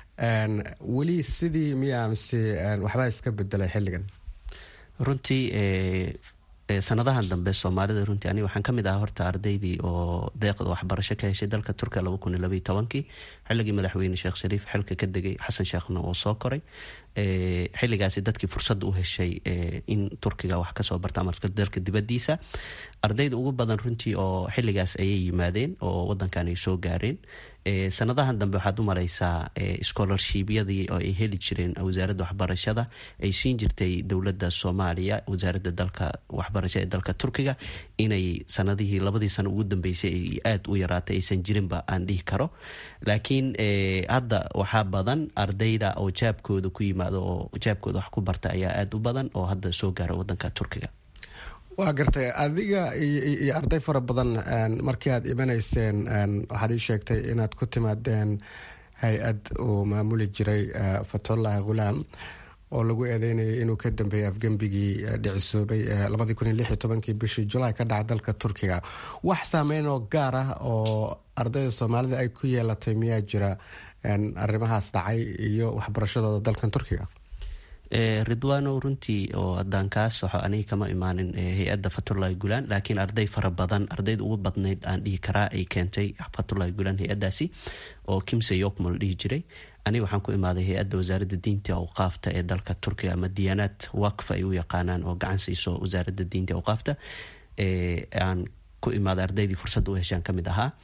[SPEAKER 14] weli sidii miya mise waxbaa iska bedelay xilligan
[SPEAKER 15] runtii sanadahan dambe soomaalida runtii aniga waxaan kamid ahaa horta ardaydii oo deeqda waxbarasho ka heshay dalka turkiya laba kun iyo labaiyo tobankii xilligii madaxweyne sheekh shariif xilka ka degay xasan sheekhna oo soo koray xilligaasi dadkii fursad u heshay in turkiga wax kasoo barta ama dalka dibadiisa ardayda ugu badan runtii oo xilligaas ayay yimaadeen oo wadankan ay soo gaareen sanadahan dambe waxaad u mareysaa scholarshibyadii oo ay heli jireen wasaaradda waxbarashada ay siin jirtay dowladda soomaaliya wasaaradda dalka waxbarasho ee dalka turkiga inay sanadihii labadii sano ugu dambeysay ay aada u yaraatay aysan jirinba aan dhihi karo laakiin hadda waxaa badan ardayda oo jaabkooda ku yimaado oo jaabkooda wax ku barta ayaa aada u badan oo hadda soo gaara wadanka turkiga
[SPEAKER 14] waa gartay adiga iyo arday fara badan markii aad imanayseen waxaad ii sheegtay inaad ku timaadeen hay-ad uu maamuli jiray fathullahi khulaam oo lagu eedeynayay inuu ka dambeeyay afgembigii dhicisoobay labadii kun iyo lix iyo tobankii bishii julaay ka dhaca dalka turkiga wax saameyn oo gaar ah oo ardayda soomaalida ay ku yeelatay miyaa jira arrimahaas dhacay iyo waxbarashadooda dalkan turkiga
[SPEAKER 15] ridwano runtii oo hadaan kaas waxo aniga kama imaanin hay-adda fathullahi gulaan laakiin arday fara badan ardayda ugu badnayd aan dhihi karaa ay keentay fathullahi gulaan hay-adaasi oo kimse yokmo la dhihi jiray aniga waxaan ku imaaday hay-adda wasaaradda diinta awqaafta ee dalka turkiga ama diyaanaad wakfa ay u yaqaanaan oo gacan siiso wasaaradda diinta awqaafta aan ku imaaday ardaydii fursadda u heshaan kamid ahaa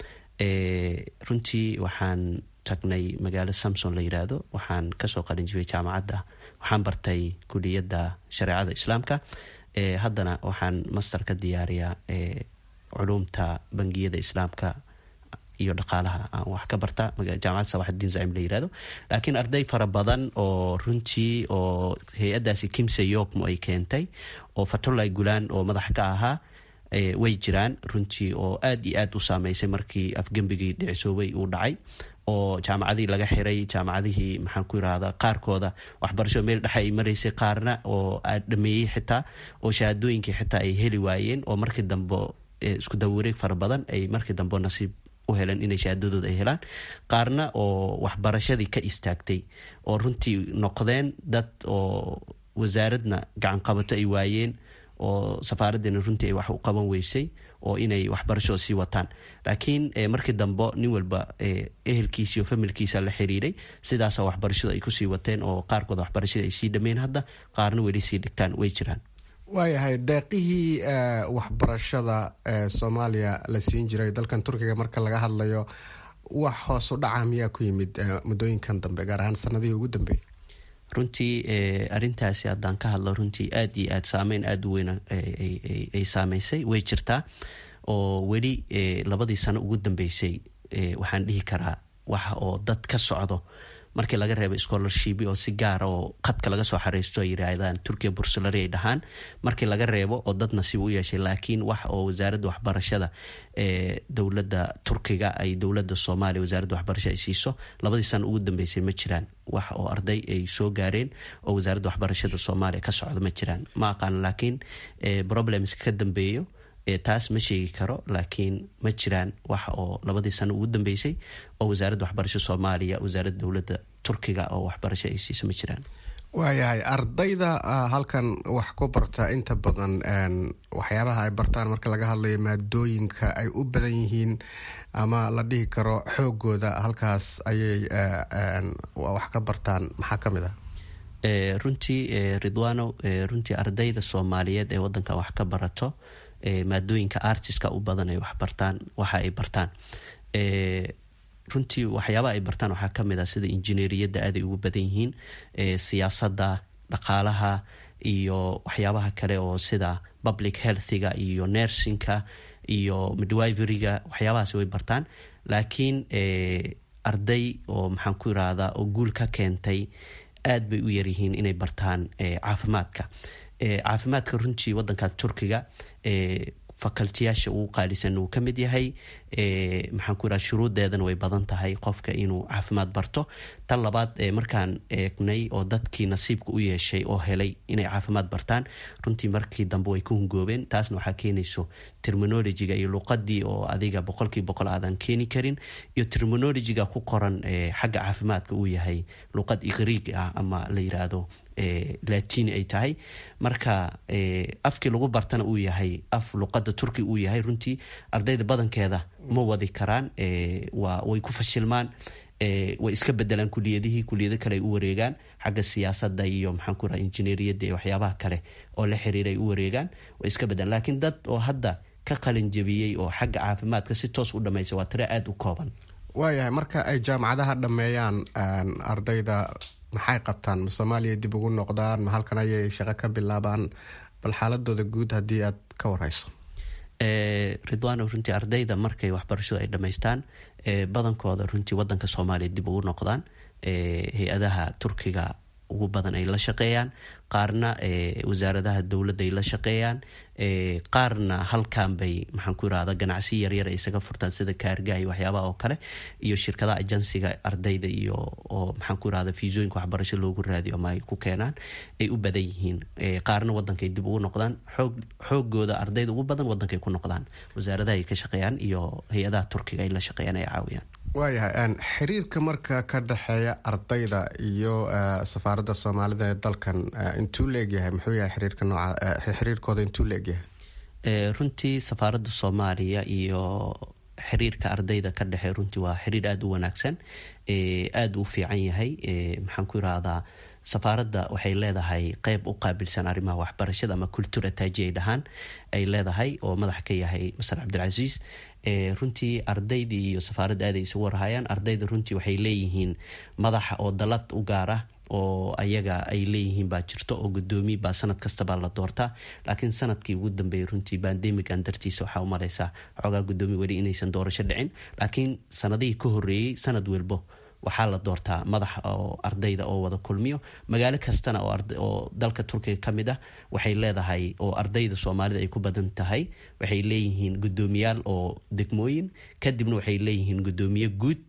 [SPEAKER 15] runtii waxaan tagnay magaalo samson la yiraahdo waxaan kasoo qalinjibay jaamacadda waxaan bartay kuliyadda shareecada islaamka haddana waxaan master ka diyaariyaa culumta bangiyada islaamka iyo dhaqaalaha aan wax ka barta jaamacad sawaxdiin zaim la yirahdo laakiin arday fara badan oo runtii oo hay-adaasi kimse yokmo ay keentay oo fathullahi gulaan oo madax ka ahaa way jiraan runtii oo aada iyo aada u saameysay markii afgembigii dhicisoobay uu dhacay oo jaamacadihii laga xiray jaamacadihii maxaan ku irahdaa qaarkooda waxbarasho meel dhexe ay maraysay qaarna oo dhameeyey xitaa oo shahaadooyinkii xitaa ay heli waayeen oo markii dambe isku dawareeg fara badan ay markii dambe nasiib u heleen inay shahaadadooda ay helaan qaarna oo waxbarashadii ka istaagtay oo runtii noqdeen dad oo wasaaradna gacan qabato ay waayeen oo safaaradeena runtii ay wax u qaban weysay oo inay waxbarashada sii wataan laakiin markii dambe nin walba ehelkiisa iyo familkiisa la xiriiray sidaasa waxbarashadu ay kusii wateen oo qaarkood waxbarashada ay sii dhameen hadda qaarna weli sii dhigtaan way jiraan
[SPEAKER 14] waayahay deeqihii waxbarashada ee soomaaliya la siin jiray dalkan turkiga marka laga hadlayo wax hoos u dhaca miyaa ku yimid muddooyinkan dambe gaar ahaan sanadihii ugu dambeeyay
[SPEAKER 15] runtii arintaasi haddaan ka hadlo runtii aada iyo aada saameyn aada u weyn ay saameysay way jirtaa oo weli labadii sano ugu dambeysay waxaan dhihi karaa waxa oo dad ka socdo markii laga reebo scholarship oo si gaara oo khadka laga soo xareysto ay yiraahdaan turkiya bursalari ay dhahaan markii laga reebo oo dad nasiib u yeeshay laakiin wax oo wasaaradda waxbarashada ee dowladda turkiga ay dowladda soomaaliya wasaaradda waxbarasho ay siiso labadii sano ugu dambeysay ma jiraan wax oo arday ay soo gaareen oo wasaaradda waxbarashada soomaaliya ka socdo ma jiraan ma aqaan laakiin problems ka dambeeyo taas ma sheegi karo laakiin ma jiraan wax oo labadii sano ugu dambeysay oo wasaaradda waxbarasho soomaaliya wasaaradda dowladda turkiga oo waxbarasho ay siiso ma jiraan
[SPEAKER 14] waayahay ardayda halkan wax ku barta inta badan waxyaabaha ay bartaan marka laga hadlayo maadooyinka ay u badan yihiin ama la dhihi karo xoogooda halkaas ayay wax ka bartaan maxaa ka mid ah
[SPEAKER 15] runtii ridwano runtii ardayda soomaaliyeed ee wadankan wax ka barato maadooyinka artiska u badan ay waxbartaan waxa ay bartaan runtii waxyaabaha ay bartaan waxaa kamid ah sida injineeriyadda aaday ugu badan yihiin siyaasadda dhaqaalaha iyo waxyaabaha kale oo sida public healthiga iyo nersinka iyo midwiveryga waxyaabahaas way bartaan laakiin arday oo maxaan ku irahdaa oo guul ka keentay aad bay u yaryihiin inay bartaan caafimaadka caafimaadka runtii wadankan turkiga facultiyaasha ugu qaalisan uu ka mid yahay maxaan ku iraha shuruudeedana way badan tahay qofka inuu caafimaad barto tan labaad markaan eegnay oo dadkii nasiibka u yeeshay oo helay inay caafimaad bartaan runtii markii dambe way ku hungoobeen taasna waxaa keenayso terminologiga iyo luqadii oo adiga boqolkii boqol aadan keeni karin iyo terminologiga ku qoran xagga caafimaadka uu yahay luqad igriig ah ama la yiraahdo latini ay tahay marka afkii lagu bartana uu yahay af luqada turki uu yahay runtii ardayda badankeeda ma wadi karaan way ku fashilmaan way iska bedelaan kuliyadihii kuliyado kale ay u wareegaan xagga siyaasada iyo maxaan ku raha injineeriyadda iyo waxyaabaha kale oo la xiriira ay u wareegaan way iska bedelaan laakiin dad oo hadda ka qalin jabiyey oo xagga caafimaadka si toos u dhamaysa waa tire aada u kooban
[SPEAKER 14] waayahay marka ay jaamacadaha dhameeyaan ardayda maxay qabtaan ma soomaaliya dib ugu noqdaan ma halkan ayay shaqo ka bilaabaan bal xaaladooda guud haddii aad ka wareyso
[SPEAKER 15] ridwano runtii ardayda markay waxbarashadu ay dhamaystaan badankooda runtii wadanka soomaaliya dib ugu noqdaan hay-adaha turkiga ugu badan ay la shaqeeyaan qaarna wasaaradaha dowladda ay la shaqeeyaan qaarna halkan bay maxaan ku irahda ganacsi yaryar ay isaga furtaan sida kaarga iyo waxyaabaha oo kale iyo shirkadaha ajansiga ardayda iyo oo maxaan ku irahda fiisooyinka waxbarasho loogu raadiyo ama ay ku keenaan ay u badan yihiin qaarna wadankay dib ugu noqdaan xoog xoogooda ardayda ugu badan wadankay ku noqdaan wasaaradaha ay ka shaqeeyaan iyo hay-adaha turkiga ay la shaqeeyaan ay caawiyaan
[SPEAKER 14] waayahay xiriirka marka ka dhexeeya ardayda iyo safaaradda soomaalida ee dalkan intuu leegyahay muxuu yahay xiriirka nooca xiriirkooda intuu leegyahay
[SPEAKER 15] runtii safaaradda soomaaliya iyo xiriirka ardayda ka dhexe runtii waa xiriir aada u wanaagsan aada u fiican yahay maxaan ku irahdaa safaaradda waxay leedahay qeyb u qaabilsan arrimaha waxbarashada ama cultura taaji ay dhahaan ay leedahay oo madax ka yahay masar cabdilcasiis runtii ardaydii iyo safaaradda aaday isugu warhayaan ardayda runtii waxay leeyihiin madaxa oo dalad u gaar ah oo ayaga ay leeyihiin baa jirto oo gudoomiye baa sanad kastabaa la doortaa laakiin sanadkii ugu dambeeyay runtii bandemigan dartiisa waxaa umaleysaa xoogaa gudoomiye weli inaysan doorasho dhicin laakiin sanadihii ka horeeyey sanad welbo waxaa la doortaa madax oo ardayda oo wada kulmiyo magaalo kastana oo dalka turkiga ka mid ah waxay leedahay oo ardayda soomaalida ay ku badan tahay waxay leeyihiin gudoomiyaal oo degmooyin kadibna waxay leeyihiin gudoomiye guud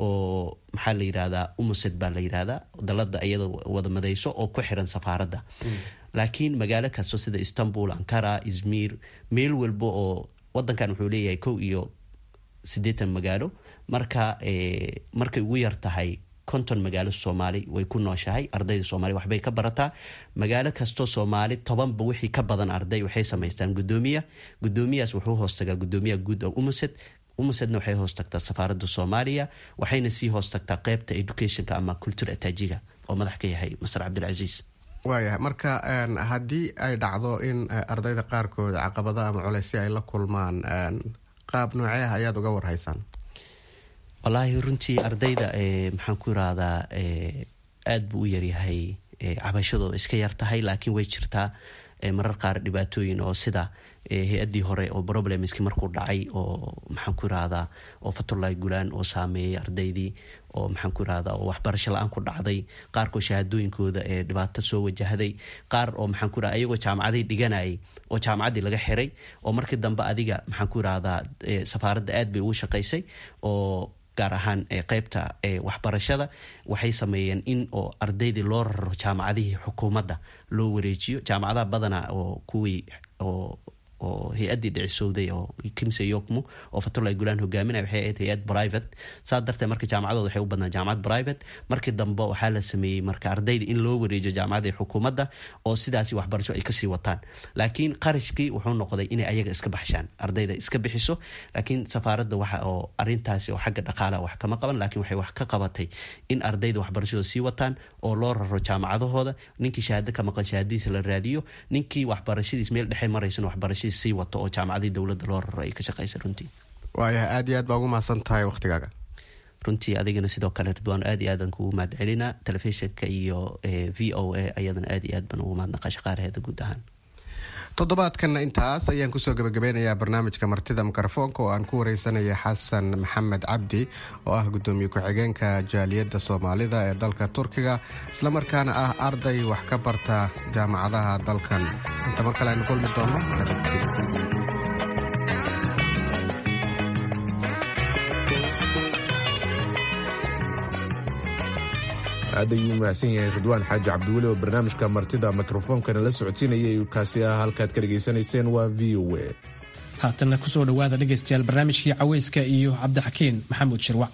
[SPEAKER 15] oo maxaa la yirahdaa umused baa la yirahdaa dalada iyada wada madeyso oo ku xiran safaaradda laakiin magaalo kasto sida istanbul ankara izmir meel walba oo wadankan wuxuu leeyahay kow iyo siddeetan magaalo marka markay ugu yar tahay konton magaalo soomaali way ku nooshahay ardayda soomaali waxbay ka barataa magaalo kastoo soomaali tobanba wixii ka badan arday waxay samaystaan gudoomiya gudoomiyahaas wuxuu hoostagaa gudoomiyaha guud oo umused umusedna waxay hoos tagtaa safaaradda soomaaliya waxayna sii hoos tagtaa qeybta educationka ama culture ataajiga oo madax ka yahay masar cabdilcasiis
[SPEAKER 14] waayahay marka haddii ay dhacdo in ardayda qaarkood caqabado ama culeysyo ay la kulmaan qaab noocee ah ayaad uga warhaysaan
[SPEAKER 15] wallaahi runtii ardayda maxaan ku irahdaa aada buu u yaryahay cabashadooda iska yar tahay laakiin way jirtaa marar qaar dhibaatooyin oo sida hay-addii hore oo problemski markuu dhacay oo maxaan ku irahdaa oo fatulahi gulaan oo saameeyay ardaydii oo maxaan ku irahdaa oo waxbarasho la-aan ku dhacday qaarkoo shahaadooyinkooda ee dhibaato soo wajahday qaar oo maxaan ku irahda iyagoo jaamacadii dhiganayay oo jaamacaddii laga xiray oo markii dambe adiga maxaan ku irahdaa safaaradda aad bay ugu shaqaysay oo gaar ahaan qeybta waxbarashada waxay sameeyeen in oo ardaydii loo raro jaamacadihii xukuumadda loo wareejiyo jaamacadaha badana oo kuwii oo oo hay-addii dhicisowday oo kimse yokmo oo fatulai gulaan hogaaminaya waxay ahayd hay-ad private saas darteed marka jaamacadooda waxay u badnaa jaamacad private markii dambe waxaa la sameeyey marka ardayda in loo wareejiyo jaamacadii xukuumadda oo sidaasi waxbarasho ay kasii wataan laakiin qarashkii wuxuu noqday inay ayaga iska baxshaan ardayda iska bixiso laakiin safaaradda waxa oo arintaasi oo xagga dhaqaalaha wax kama qaban laakiin waxay wax ka qabatay in ardayda waxbarashadooda sii wataan oo loo raro jaamacadahooda ninkii shahaado ka maqan shahaadadiisa la raadiyo ninkii waxbarashadiis meel dhexe maraysan waxbarashadiis sii wato oo jaamacadii dowladda loo raro ay ka shaqaysa runtii
[SPEAKER 14] waayahay aad iyo aad baa ugu mahadsan tahay wakhtigaaga
[SPEAKER 15] runtii adigana sidoo kale ridwaan aad iyo aadan kugu mahad celina telefishinka iyo v o a ayadana aad iyo aad baan ugu mahadnaqa shaqaalaheeda guud ahaan
[SPEAKER 14] toddobaadkanna intaas ayaan kusoo gabagabeynayaa barnaamijka martida mikrofoonka oo aan ku wareysanaya xasan maxamed cabdi oo ah gudoomiye ku-xigeenka jaaliyadda soomaalida ee dalka turkiga islamarkaana ah arday wax ka barta jaamacadaha dalkan inta mar kale aynu kulmi doono
[SPEAKER 1] aad ayuu mahadsan yahay ridwaan xaaji cabdiweli oo barnaamijka martida mikrofoonkana la socodsiinayay kaasi ah halkaad ka dhegaysanayseen waa v o a
[SPEAKER 2] haatanna kusoo dhowaada dhegaystayaal barnaamijkii caweyska iyo cabdixakiin maxamuud shirwac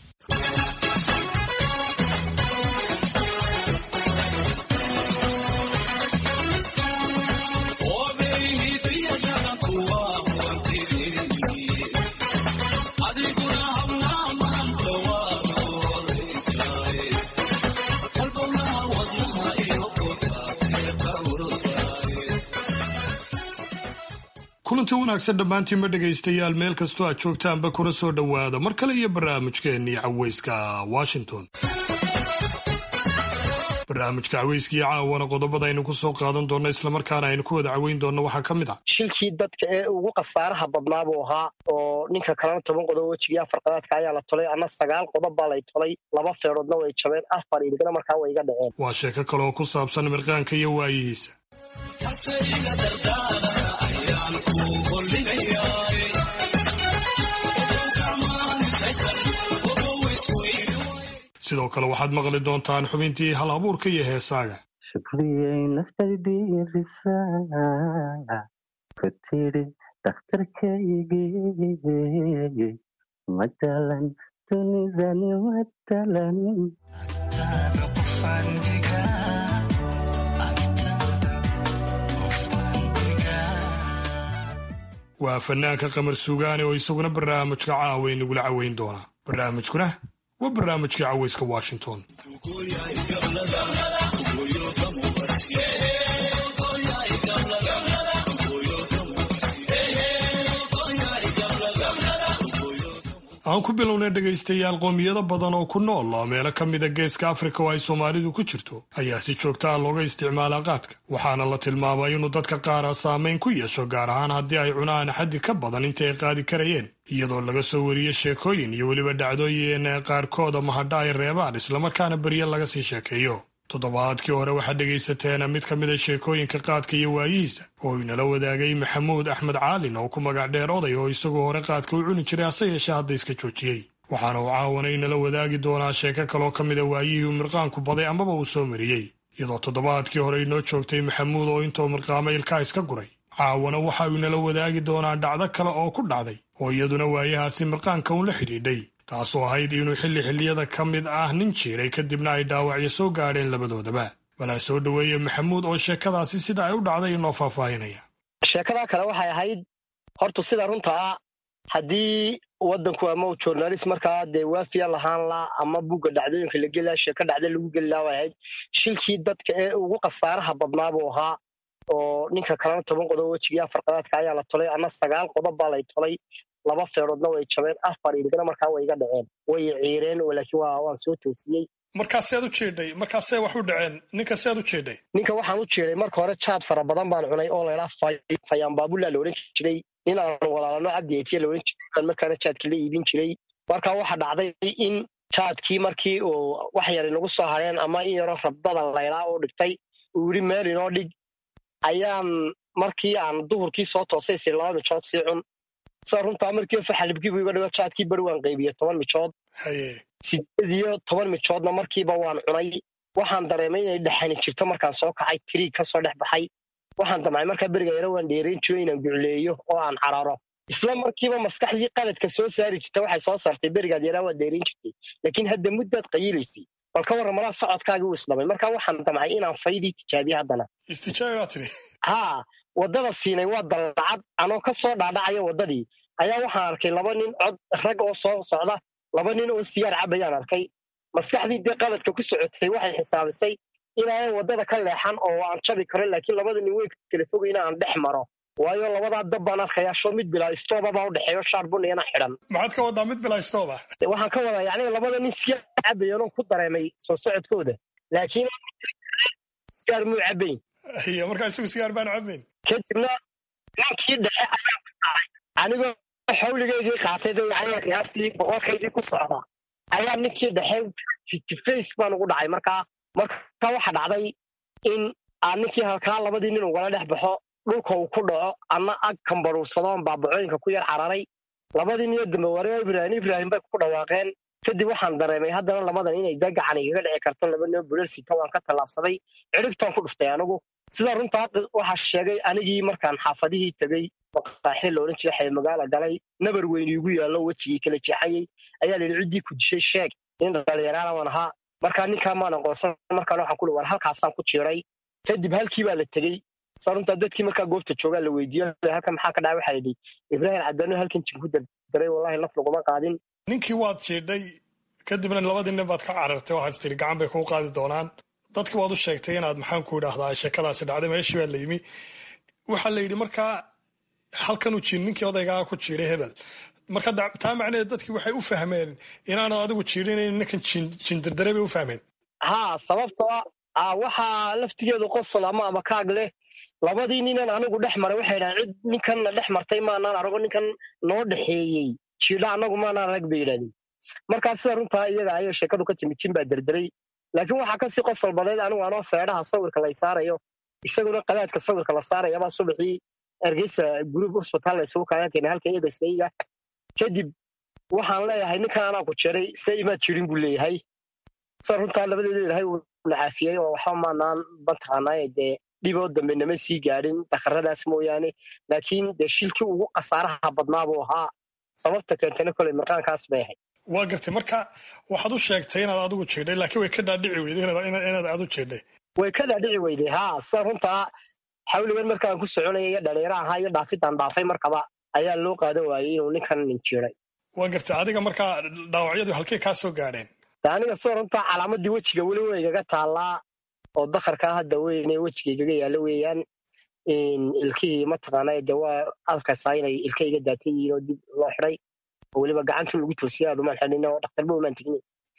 [SPEAKER 16] kulanti wanaagsan dhammaantiinba dhegaystayaal meel kastoo aad joogtaanba kuna soo dhowaada mar kale iyo barnaamijkeennii caweyska washington barnaamijka caweyskii caawana qodobada aynu ku soo qaadan doonno islamarkaana aynu ku wada caweyn doonno waxaa ka mid ah
[SPEAKER 17] shilkii dadka ee ugu khasaaraha badnaa buu ahaa oo ninka kalena toban qodob wejigii afar qadaadka ayaa la tolay anna sagaal qodob baa lay tolay laba feeroodna way jabeen afar iligna markaa way iga dhaceen
[SPEAKER 16] waa sheeko kaleoo ku saabsan mirqaanka iyo waayihiisa sidoo kale waxaad maqli doontaan xubintii hal abuurka iyo heesaaga
[SPEAKER 18] shukriyay naftaydiirisa ku tidhi dhakhtarkaygii matalan dunidani matalan
[SPEAKER 16] waa fanaanka qamar suugaane oo isaguna barnaamijka caawa nagula caweyn doona barnaamijkuna waa barnaamijkii caweyska washington aan ku bilownay dhegaystayaal qoomiyado badan oo ku nool oo meelo ka mida geeska afrika oo ay soomaalidu ku jirto ayaa si joogta ah looga isticmaalaa qaadka waxaana la tilmaamay inuu dadka qaara saameyn ku yeesho gaar ahaan haddii ay cunaan xaddi ka badan intii ay qaadi karayeen iyadoo laga soo wariyey sheekooyin iyo weliba dhacdooyin qaarkooda mahadha ay reebaan islamarkaana beryo laga sii sheekeeyo toddobaadkii hore waxaad dhegaysateen mid ka mida sheekooyinka qaadka iyo waayihiisa oo inala wadaagay maxamuud axmed caalin oo ku magac dheer oday oo isagoo hore qaadka u cuni jiray hase yeeshee hadda iska joojiyey waxaana uu caawana inala wadaagi doonaa sheeko kaloo ka mida waayihii uu mirqaanku baday amaba uu soo mariyey iyadoo toddobaadkii hore inoo joogtay maxamuud oo intuu mirqaama ilkaa iska guray caawana waxa uu inala wadaagi doonaa dhacdo kale oo ku dhacday oo iyaduna waayahaasi mirqaanka uun la xidhiidhay taasoo ahayd inuu xilli xilliyada ka mid ah nin jiiray kadibna ay dhaawacyo soo gaadheen labadoodaba balaa soo dhoweeye maxamuud oo sheekadaasi sida ay u dhacday inoo faahfaahinaya
[SPEAKER 17] sheekadaa kale waxay ahayd horta sida runta ah haddii waddanku ama uu journalist markaa dee waafiya lahaan laa ama bugga dhacdooyinka la gelilaa sheeko dhacda lagu gelilaa way ahayd shilkii dadka ee ugu khasaaraha badnaa buu ahaa oo ninka kalena toban qodob wejigii afar qadaadka ayaa la tolay anna sagaal qodob baa lay tolay laba feeroodna way jabeen afar iligna markaa way iga dhaceen way ciireen laakiin waan soo toosiyey
[SPEAKER 16] markaasead u jeedhay markaasee wax u dhaceen ninka sead u jeedhay
[SPEAKER 17] ninka waxaan u jeeday marka hore jaad fara badan baan cunay oo laydhaa fayaan baabula la odhan jiray nin aan walaalano cabdi etiya la odhan jiray baan markaana jaadka la iibin jiray marka waxa dhacday in jaadkii markii uu wax yar inagu soo hadheen ama in yaroo rabdada laydhaa oo dhigtay uu yidhi meel inoo dhig ayaan markii aan duhurkii soo toosay si laba mijood sii cun sida runtaa markii faxalibkiibu iga dhigo jaadkii beri waan qaybiye toban mijood sideed iyo toban mijoodna markiiba waan cunay waxaan dareemay inay dhexani jirto markaan soo kacay tiriig ka soo dhex baxay waxaan damcay markaa beriga yaro waan dheerayn jiro inaan gucleeyo oo aan cararo isla markiiba maskaxdii qaladka soo saari jirta waxay soo saartay berigaad yaraa waad dheerayn jirtay laakiin hadda muddaad qayilaysay bal ka warran malaa socodkaagii uu isdhamay markaa waxaan damcay inaan faydii tijaabiye haddana
[SPEAKER 16] istijaabi baa tidhi
[SPEAKER 17] haa waddada siinay waa dallacad anoo ka soo dhaadhacaya waddadii ayaa waxaan arkay laba nin cod rag oo soo socda laba nin oo sigaar cabayaan arkay maskaxdii dee qaladka ku socotay waxay xisaabisay inaanan waddada ka leexan oo aan jabi karo laakiin labada nin way kala fogayna aan dhex maro waayo labadaa dab baan arkayaa shoo mid bilaa istooba baa u dhexeeyo shaar buniyana xidhan
[SPEAKER 16] maxaad ka wadaa mid bilaa istooba
[SPEAKER 17] waxaan ka wadaa yacni labada nin sigaar cabayanoon ku dareemay soo socodkooda laakiin sigaar muu cabayn
[SPEAKER 16] iyo markaa isagu sigaar baanu cabayn
[SPEAKER 17] kadibna ninkii dhexe ayaan ku dhacay anigoo xawligeygii qaatay de yacni qiyaastii boqolkaydii ku socda ayaa ninkii dhexe face baan ugu dhacay markaa markaa waxa dhacday in aan ninkii halkaa labadii nin ugala dhex baxo dhulka uu ku dhaco anna ag kambaruursadoon baabacooyinka ku yar cararay labadii niyo dambe waree ibraahim ibraahim bay ku dhawaaqeen kadib waxaan dareemay haddana lamadan inay da gacan igaga dhici karto laba noo bulal sita waan ka tallaabsaday cidhibtaan ku dhuftay anigu sida runtaa waxaa sheegay anigii markaan xaafadihii tegey maqaaxi la odhan jiray xaymagaala galay nabar weyn iigu yaallo wejigii kala jeexayey ayaa la yidhi ciddii ku dishay sheeg nin dhalinyaraana waan ahaa markaa ninkaa maan aqoonsan markaan waxaan ku war halkaasaan ku jiiray kadib halkii baa la tegey sa runtaa dadkii markaa goobta joogaa la weydiiyo halkan maxaa ka dhacay waxaa yidhi ibraahim cadano halkan jinku dardaray wallahi naf laguma qaadin
[SPEAKER 16] ninkii waad jiidhay kadibna labadii nin baad ka carartay waxaad tiri gacan bay kuu qaadi doonaan dadki waad u sheegtay inaad maxaan ku idhaahdaa sheekadaasi dhacday meeshii baa la yimi waxaa la yidhi markaa halkanuu jiin ninkii odaygaa ku jiiday hebel marka taa macnaheed dadkii waxay u fahmeen inaanad adigu jiidhinayn ninkan jindirdaray bay u fahmeen
[SPEAKER 17] haa sababtoo ah waxaa laftigeedu qosol ama ama kaag leh labadii ninan anigu dhex maray waxay dhahaan cid ninkanna dhex martay maanaan arago ninkan noo dhexeeyey jiidha annagu maanaan arag bay yidhahdeen markaa sida runtaa iyaga ayay sheekadu ka timid jin baa derderay laakiin waxaa kasii qosol badeed anigu anoo feedhaha sawirka lay saarayo isaguna qadaadka sawirka la saarayabaa subaxii ergeysa gruub hosbitaal la isugu kaaga keenay halka eedaskayga kadib waxaan leeyahay ninkan anaa ku jeray se imaad jirin buu leeyahay sida runtaa labadeeda ilaahay uu na caafiyey oo waxba maanaan mataqaanaaye dee dhiboo dambe nama sii gaadhin dakaradaas mooyaane laakiin dee shilkii ugu khasaaraha badnaa buu ahaa sababta keentana koley mirqaankaas bay ahayd
[SPEAKER 16] waa gartay marka waxaad u sheegtay inaad adigu jiidhay laakiin way ka dhaadhici weyday inaad adu jiidhay
[SPEAKER 17] way ka dhaadhici weyday haa sida runtaa xawligan markaan ku soconaya iyo dhalinyaro ahaa iyo dhaafidaan dhaafay markaba ayaa loo qaadan waayey inuu ninkan nin jiiday
[SPEAKER 16] waa gartay adiga markaa dhaawacyadu halkey kaa soo gaadheen
[SPEAKER 17] aniga sida runtaa calaamadii wejiga weli way igaga taallaa oo dakarkaa hadda weyne wejiga igaga yaallo weeyaan ilkihii mataqaana de waa arkaysaa inay ilka iga daatan yihiin oo dib loo xiday oo weliba gacanta lagu toosiyay aad umaan xidhin oo dhakhtarba umaan tegni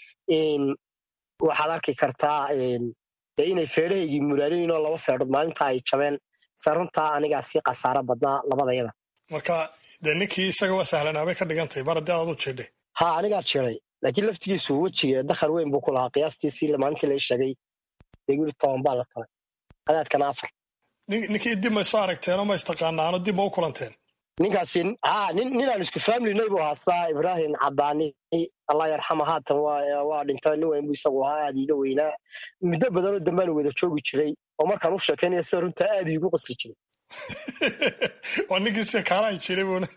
[SPEAKER 17] waxaad arki kartaa de inay feedhahaygii muraarinayn oo laba feedhood maalinta ay jabeen se runtaa anigaa sii khasaaro badnaa labadayada
[SPEAKER 16] marka dee ninkii isaga waa sahlanaabay ka dhigantahay mar haddii aad adu jiidhay
[SPEAKER 17] ha anigaa jiray laakiin laftigiisu wejiga dakhar weyn buu ku lahaa qiyaastiisii maalintii lai sheegay deguri toban baa la talay qadaadkana afar
[SPEAKER 16] ninkii dib ma isu aragteen oo ma istaqaanaano dib ma u kulanteen
[SPEAKER 17] ninkaasi ha nin ninaan isku familinay buu haasaa ibraahim cadaani allah yarxama haatan waa dhinta nin weyn buu isagu ahaa aad iiga weynaa muddo badanoo dambaan wada joogi jiray oo markaan u sheekaynaya sida runtaa aad iigu qasli jiray
[SPEAKER 16] waa ninkii sida kaalaha jiray buuna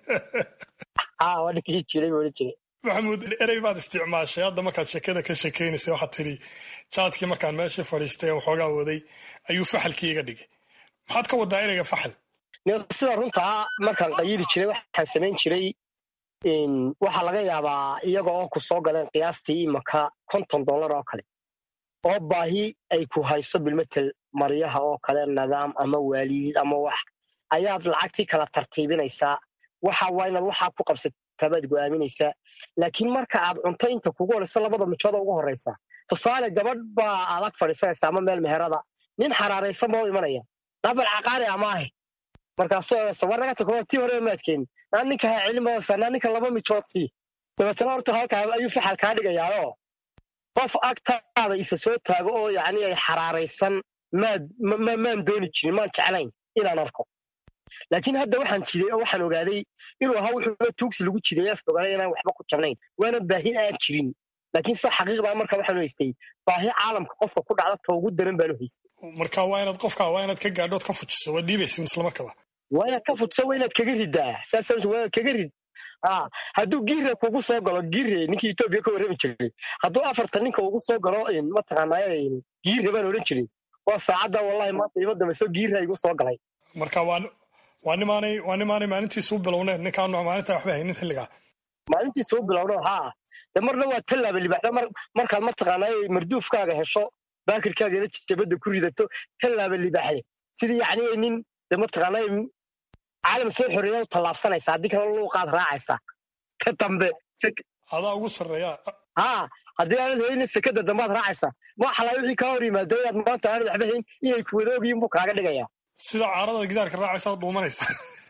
[SPEAKER 17] ha waa ninkii jiray buuna jiray
[SPEAKER 16] maxamuud erey baad isticmaashay hadda markaad sheekada ka sheekaynaysay waxaad tidhi jaadkii markaan meeshii fadhiistay ee waxoogaa waday ayuu faxalkii iga dhigay maxaad ka wadaa ereyga faxal
[SPEAKER 17] sida runtaa markaan qayidi jiray waxaan samayn jiray waxaa laga yaabaa iyaga oo ku soo galeen qiyaastii imaka konton dollar oo kale oo baahi ay ku hayso bilmetel maryaha oo kale nidaam ama waalidid ama wax ayaad lacagtii kala tartiibinaysaa waxa waa inaad waxaa ku qabsatabaad go'aaminaysaa laakiin marka aad cunto inta kugu horeysa labada mijood ugu horeysa tusaale gabadh baa adag fadhiisanaysa ama meel meherada nin xaraaraysan baa u imanaya nabal caqaari amaahe markaasoo odhanaysa war naga tako tii hore maadkeen naa ninka ha celin badasa naa ninka laba mijood sii dabeetana horta halkaa ayuu faxal kaa dhigayaayoo qof agtaada isa soo taago oo yacni ay xaraaraysan maad maan dooni jirin maan jeclayn inaan arko laakiin hadda waxaan jiday oo waxaan ogaaday inuu ahaa wuxuu tuugsi lagu jiday af ogaanay inaan waxba ku jabnayn waana baahin aan jirin laakiin sa xaqiiqdaa marka waxaanu haystay baahi caalamka qofka ku dhacda ta ugu daran baanu haystay
[SPEAKER 16] marka waa inaad qofka waa inaad ka gaadhood ka fujiso waa dhiibaysa islamarkaba
[SPEAKER 17] waa inaad ka fujiso waa inaad kaga ridaa saas waa inaad kaga rid hadduu giire kugu soo galo giire ninkii etoobiya ka warrami jiray hadduu afartan ninka ugu soo galo mataqaanaa giire baan odhan jiray waa saacadda wallahi maanta ima dambayso giire igu soo galay
[SPEAKER 16] marka waa waa nimaanay waa nimaanay maalintiisa u bilowneen ninkaan maalinta waxba haynin xilligaa
[SPEAKER 17] maalintiisa u bilowno haa de marna waa tallaaba libaxda markaad mataqaanaa marduufkaaga hesho baakirkaagana jabadda ku ridato tallaaba libaxde sidii yacni nin de mataqaanaa caalam soo xoreeya u tallaabsanaysa haddii kale luuqaad raacaysa ka dambe
[SPEAKER 16] adaa ugu sarreeya
[SPEAKER 17] haa haddii aanad haynin sekada dambaad raacaysa waxalaa wixii kaa hor yimaado inaad maanta aanad waxba hayn inay kuwadoogiyin buu kaaga dhigaya
[SPEAKER 16] sida caarada gidaarka raacaysa ad dhuumanaysa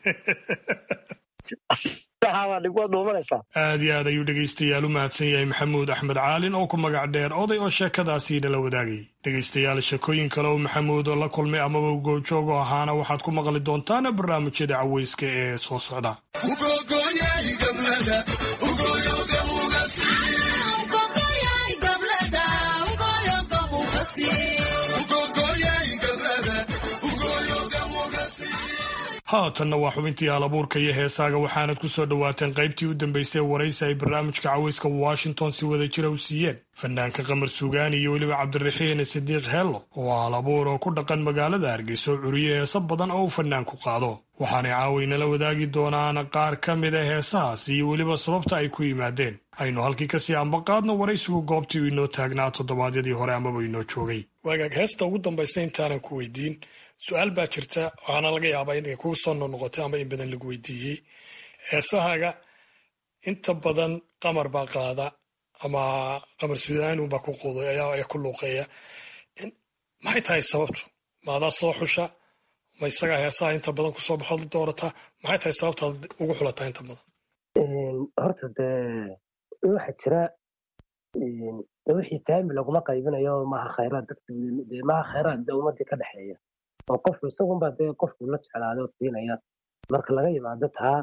[SPEAKER 16] aad iyo aad ayuu dhegaystayaal u mahadsan yahay maxamuud axmed caalin oo ku magac dheer oday oo sheekadaasiina la wadaagay dhegaystayaal sheekooyin kale oo maxamuud oo la kulmay amaba goojoogo ahaana waxaad ku maqli doontaan barnaamijyada caweyska ee soo socda haatanna waa xubintii alabuurka iyo heesaaga waxaanad ku soo dhowaateen qaybtii u dambaysay waraysi ay barnaamijka caweyska washington si wada jira u siiyeen fanaanka qamar suugaani iyo weliba cabdiraxiin sidiiq heello oo alabuur oo ku dhaqan magaalada hargeysa oo curiye heeso badan oo uu fanaanku qaado waxaanay caawaynala wadaagi doonaan qaar ka mid a heesahaas iyo weliba sababta ay ku yimaadeen aynu halkii kasii ambaqaadno waraysigu goobtii uu inoo taagnaa toddobaadyadii hore amaba inoo joogay waagaag heesta ugu dambaysa intaanan ku weydiin su-aal baa jirta waxaana laga yaabaa inay kugu soo noqnoqotay ama in badan lagu weydiiyey heesahaaga inta badan qamar baa qaada ama qamar sudaani unbaa ku quuday ayaa ku luuqeeya maxay tahay sababtu maadaa soo xusha ma isagaa heesaha inta badan kusoo baxood doorataa maxay tahay sababtaad ugu xulataa inta badan
[SPEAKER 19] horta dee waxa jira wixii saami laguma qaybinayo maaha khayraad dadka maaha khayraad de ummadii ka dhexeeya oo qofku isagunbaa dee qofku la jeclaado siinaya marka laga yimaado taa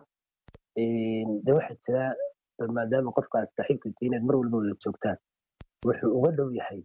[SPEAKER 19] de waxa jira maadaama qofka aad saaxiibka tihiin aad mar walba wada joogtaan wuxuu uga dhow yahay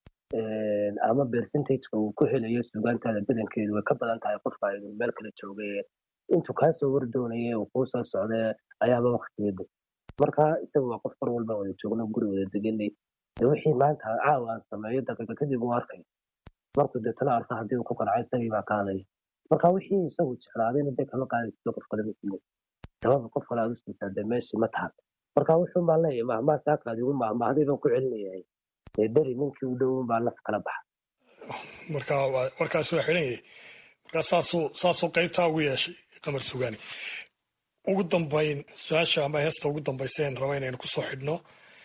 [SPEAKER 19] ama percentageka uu ku helayo sugaantaada badankeedu way ka badan tahay qofka aydu meel kala joogay intuu kaa soo wardoonaya uu kuu soo socdee ayaaba waktigeeda marka isaga waa qof mar walba wada joogno guri wada deganay de wixii maanta caawa aan sameeyo daqiiqa kadib uu arkay markuu deetana arko haddii uu ku qancay isagii baa qaadaya marka wixii isagu jeclaadayna dee kama qaadaysido qof kale masimo sababa qof kale aad u siisaa dee meeshii ma tahan marka wuxuun baan leeyahay mahmaa saakaad igu mahmahday baan ku celinayahay dee beri ninkii u dhown baa naf kala baxa
[SPEAKER 16] marka warkaas waa xidhan yahay marka saasuu saasuu qaybtaa ugu yeeshay qamar sugaani ugu dambayn su-aasha ama heesta ugu dambayseen raba inaynu kusoo xidhno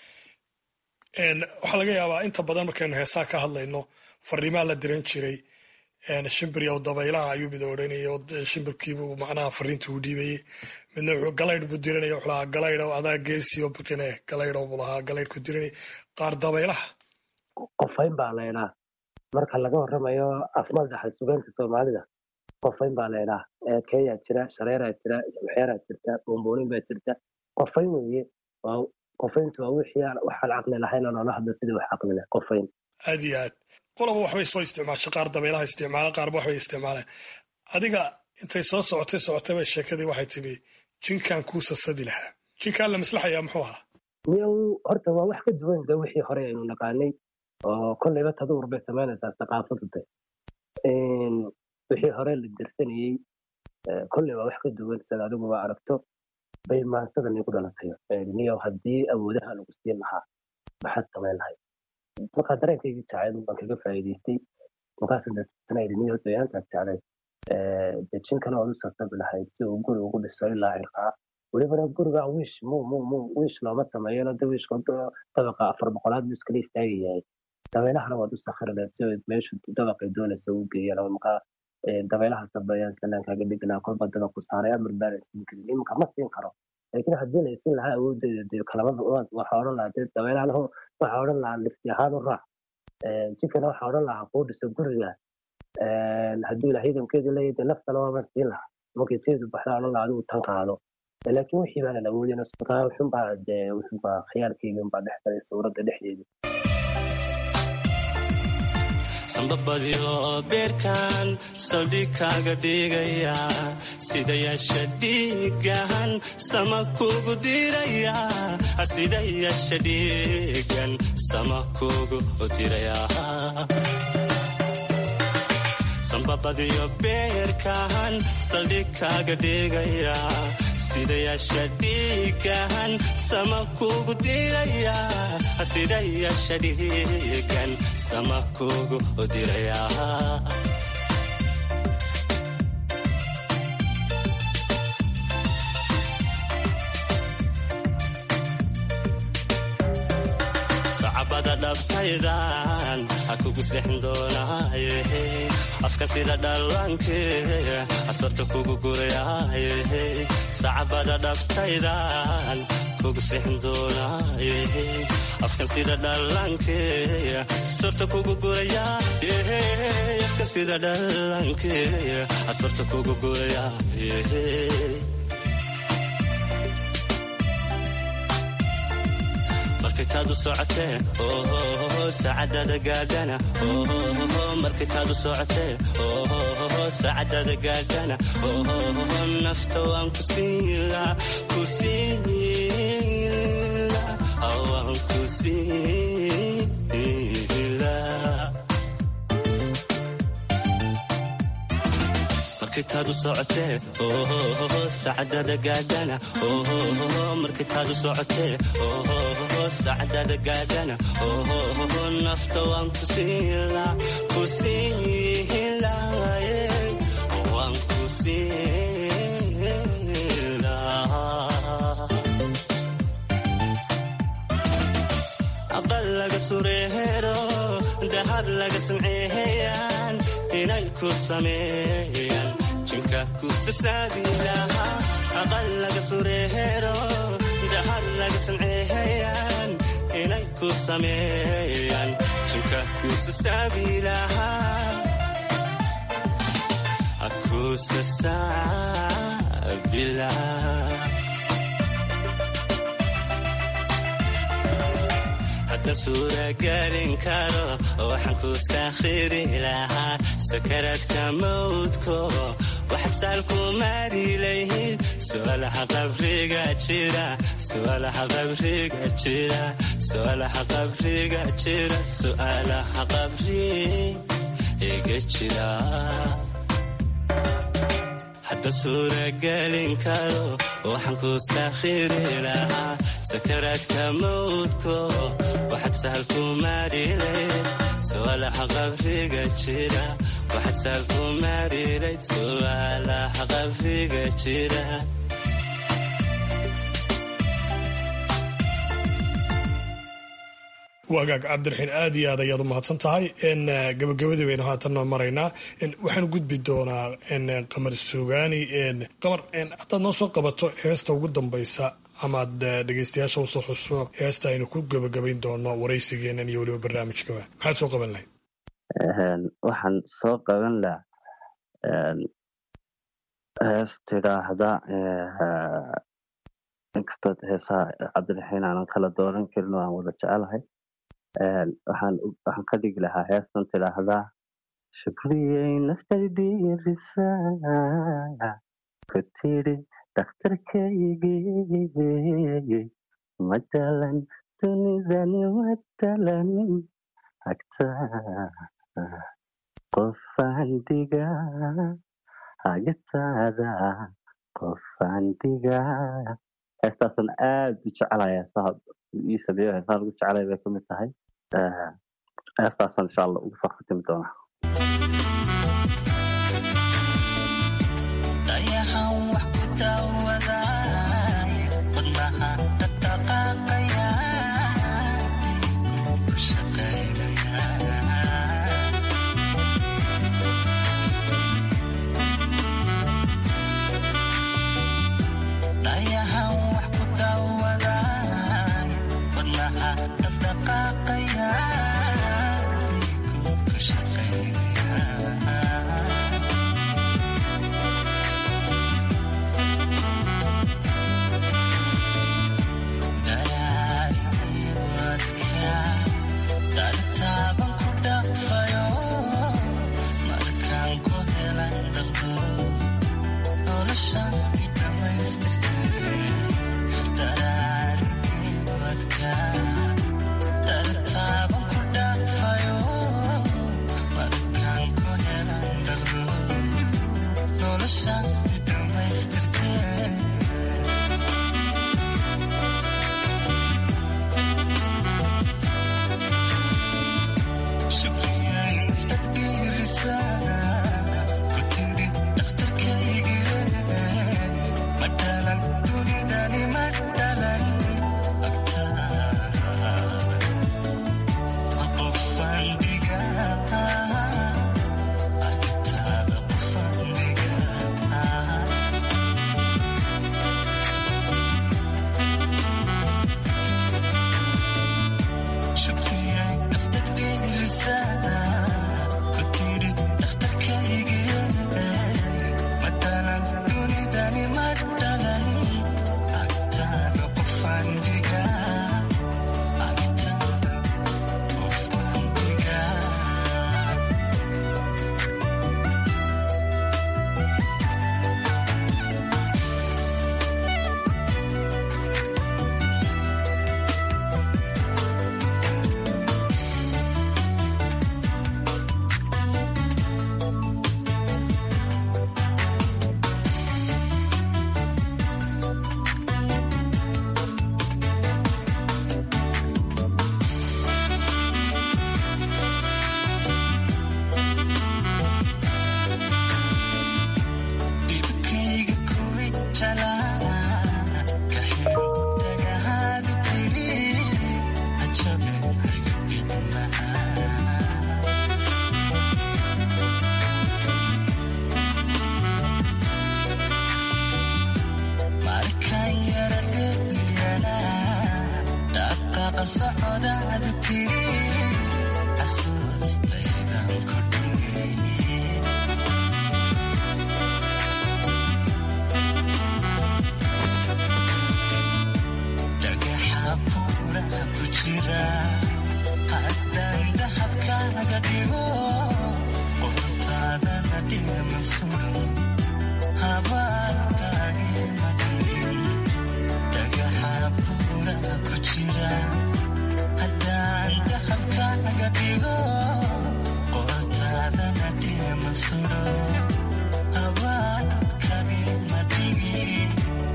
[SPEAKER 16] waxaa laga yaabaa inta badan markaynu heesaha ka hadlayno fariimaa la diran jiray shimbir yow dabaylaha ayuu mid odhanayay oo shimbirkiibuu macnaha fariinta uu dhiibayey midna wuxuu galaydh buu diranaya wuxuu lahaa galaydhow adaa geesiyo biqine galaydhow buu lahaa galaydh ku diranay qaar dabaylaha
[SPEAKER 19] qofayn baa laydhaa marka laga warramayo afmadaxa sugaanta soomaalida qofayn baa laydhaa keeyaa jira shareeraa jira waxyaaraa jirta bomboonin baa jirta qofayn weeye qofayntu waa wixii waxaan caqli lahayn oo noola hadla sidii wax caqli leh qofayn
[SPEAKER 16] aad iyo aad qolaba waxbay soo isticmaashay qaar dabaylaha isticmaala qaarba waxbay isticmaaleen adiga intay soo socotay socotayba sheekadii waxay timi jinkan kuu sasabi lahaa jinkaan la maslaxayaa muxuu ahaa
[SPEAKER 19] miyow horta waa wax ka duwan de wixii hore aynu naqaanay oo kolleyba taduur bay samaynaysaa thaqaafadu de wixii hore la dirsanayey kolley waa wax ka duwan sida adigu waa aragto bay maansadan igu dhalatay miyow haddii awoodaha lagu siin lahaa maxaad samayn lahayd markaa dareenkaygii jacayl baan kaga faa'iidaystay markaasa deetana yidhi miyow dayaantaad jeclay dejinkana waad u sasabi lahayd si uu guri ugu dhiso ilaa cirkaa welibana guriga wiish mu mu mu wiish looma sameeyano de wiishka dabaqa afar boqolaad buu iskala istaagayahay dabeylahana waad u sakhri lahayd si ay meeshu dabaqay doonaysa u geeyaan oo markaa dabeelaha sabeeyaan salaankaaga dhignaa kolba dabaq ku saaray amar baana siin karin iminka ma siin karo laakiin haddii la isin lahaa awoodeeda dee kalamada waxaa odhan lahaa dee dabeelahan waxaa odhan lahaa lifti ahaan u raac jikana waxaa odhan lahaa kuu dhiso guriga hadduu ilaah ciidankeedu leeyahay dee naftana waaban siin lahaa markay teedu baxda odhan lahaa adigu tan qaado laakiin wixii baanan awoodin markaa wuxunbaa dee wuxunbaa khiyaalkeyga unbaa dhex galay sawradda dhexdeeda
[SPEAKER 20] sambabadiyo beerkan saldhig kaaga dhigaya sida yeesha dhiigan sama kugu diraya sida yeesha dhiigan sama kugu diraya sambabadiyo beerkan saldhig kaaga dhigaya sida yeesha dhiigan sama kugu diraya sida yeesha dhiigan sama kugu diraya sacabada dhabtaydan ha kugu sexin doonaaye afka sida dhallaanke asarta kugu gurayaaye sacabada dhabtaydan kugu sexin doonaaye afkan sida dhallaanke asarta kugu gurayaaye afka sida dhallaanke asarta kugu gurayaaye markaytaadu socotee saacadada gaadhana markaytaadu socotee saacadada gaadhana nafta waan ku siila ku siila waan ku siila markaytaadu socotee saacadada gaadhana markaytaadu socotee sacdada gaadhana nafta waan ku siila ku siila waan ku siila aqal laga sureero dahab laga samceeyaan inay ku sameeyaan jinka ku sasaabilaha aqal laga sureero dahab laga samceeyaan inay ku sameeyaan jinka ku sasaabilahaa aku sasaabilaha hadda suuragelin karo waxaan ku saakhiri lahaa sakaraadka mawdko waxaad saalku maarilayhid su'aalaha qabriga jira su'aalaha qabriga jira su'aalaha qabriga jira su'aalaha qabriga jira hadda suuragelin karo waxaan ku saakhiri lahaa sakaraadka mawdko waxaad sahalku maarilayd su'aalaha qabriga jira waxaad sahalku maarilayd su'aalaha qabriga jira
[SPEAKER 16] wagaag cabdiraxiin aad iyo aad ayaad u mahadsan tahay gabagabadii baynu haatanna maraynaa waxaanu gudbi doonaa qamar suugaani qamar haddaad noo soo qabato heesta ugu dambaysa amaad dhegeystayaasha usoo xuso heesta aynu ku gabagabayn doono waraysigeenan iyo weliba barnaamijkaba maxaad soo qaban lahayd
[SPEAKER 18] waxaan soo qaban laha hees tidhaahda inkastood heesaha cabdiraxiin aanan kala dooran karin oo aan wada jecelahay waxaan ka dhigi lahaa heestan tidhaahdaa shukriyey naftaydhiirisa ku tidhi dhakhtarkaygii matalan dunidani matalan agtaa qofaan digaa agtaada qofaan digaa heestaasan aad u jecelaya heesaha ii sameeyo heesahan ugu jecelaya bay kamid tahay heestaasan insha allah ugu farkatimi doonaa
[SPEAKER 20] dayahan wax ku daawaday wadnaha dhaqdhaqaaqaya ku shaqaynaya socodaada tiri xasuustaydan ku dhigayni dhagaxa buuraha ku jira haddaan dahabkaaga dhigo qortaadana dhima sugan habaalkaagima dhigin dhagaxa buuraha ku jira haddaan dahabkaaga dhigo qortaadana dhima sugan habaalkaagima dhigin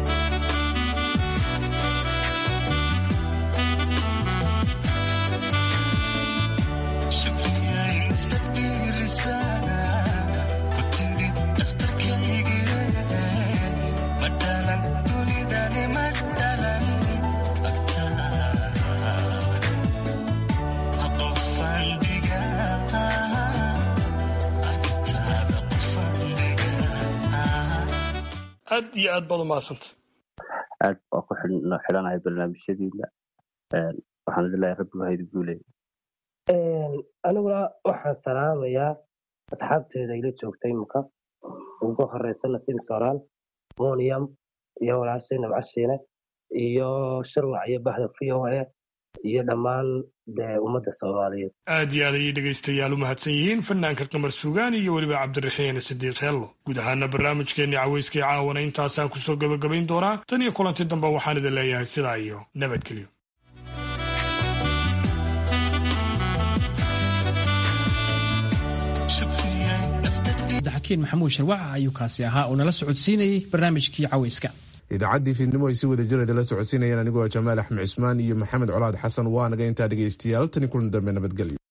[SPEAKER 16] aad iyo aad baad umahadsanta
[SPEAKER 18] aad waa ku xidhan- xidhanahay barnaamijyadiina Een, waxaan leeyahay rabbigu haydi guuley
[SPEAKER 19] aniguna waxaan salaamayaa asxaabteeda ila joogta imika ugu horeysa nasiim sooraan moniam iyo walaashay nabcashiine iyo sharwac iyo bahda v o a iyo dhammaan dee ummadda soomaaliyeed
[SPEAKER 16] aad iyo aad ayay dhegaystayaal u mahadsan yihiin fanaanka qamar sugaan iyo weliba cabdiraxiin sidiiq heello guud ahaana barnaamijkeenii caweyskii caawana intaasaan kusoo gebagabayn doonaa tan iyo kulanti dambe waxaan idin leeyahay sidaa iyo nabadgelyo
[SPEAKER 2] cabdixakiin maxamuud sharwac ayuu kaasi ahaa oo nala socodsiinayay barnaamijkii caweyska
[SPEAKER 1] idaacaddii fiidnimo ay si wada jirada la socodsiinayaan anigoo jamaal axmed cismaan iyo maxamed colaad xasan waa naga intaa dhegaystayaal tani kulan dambe nabadgelyo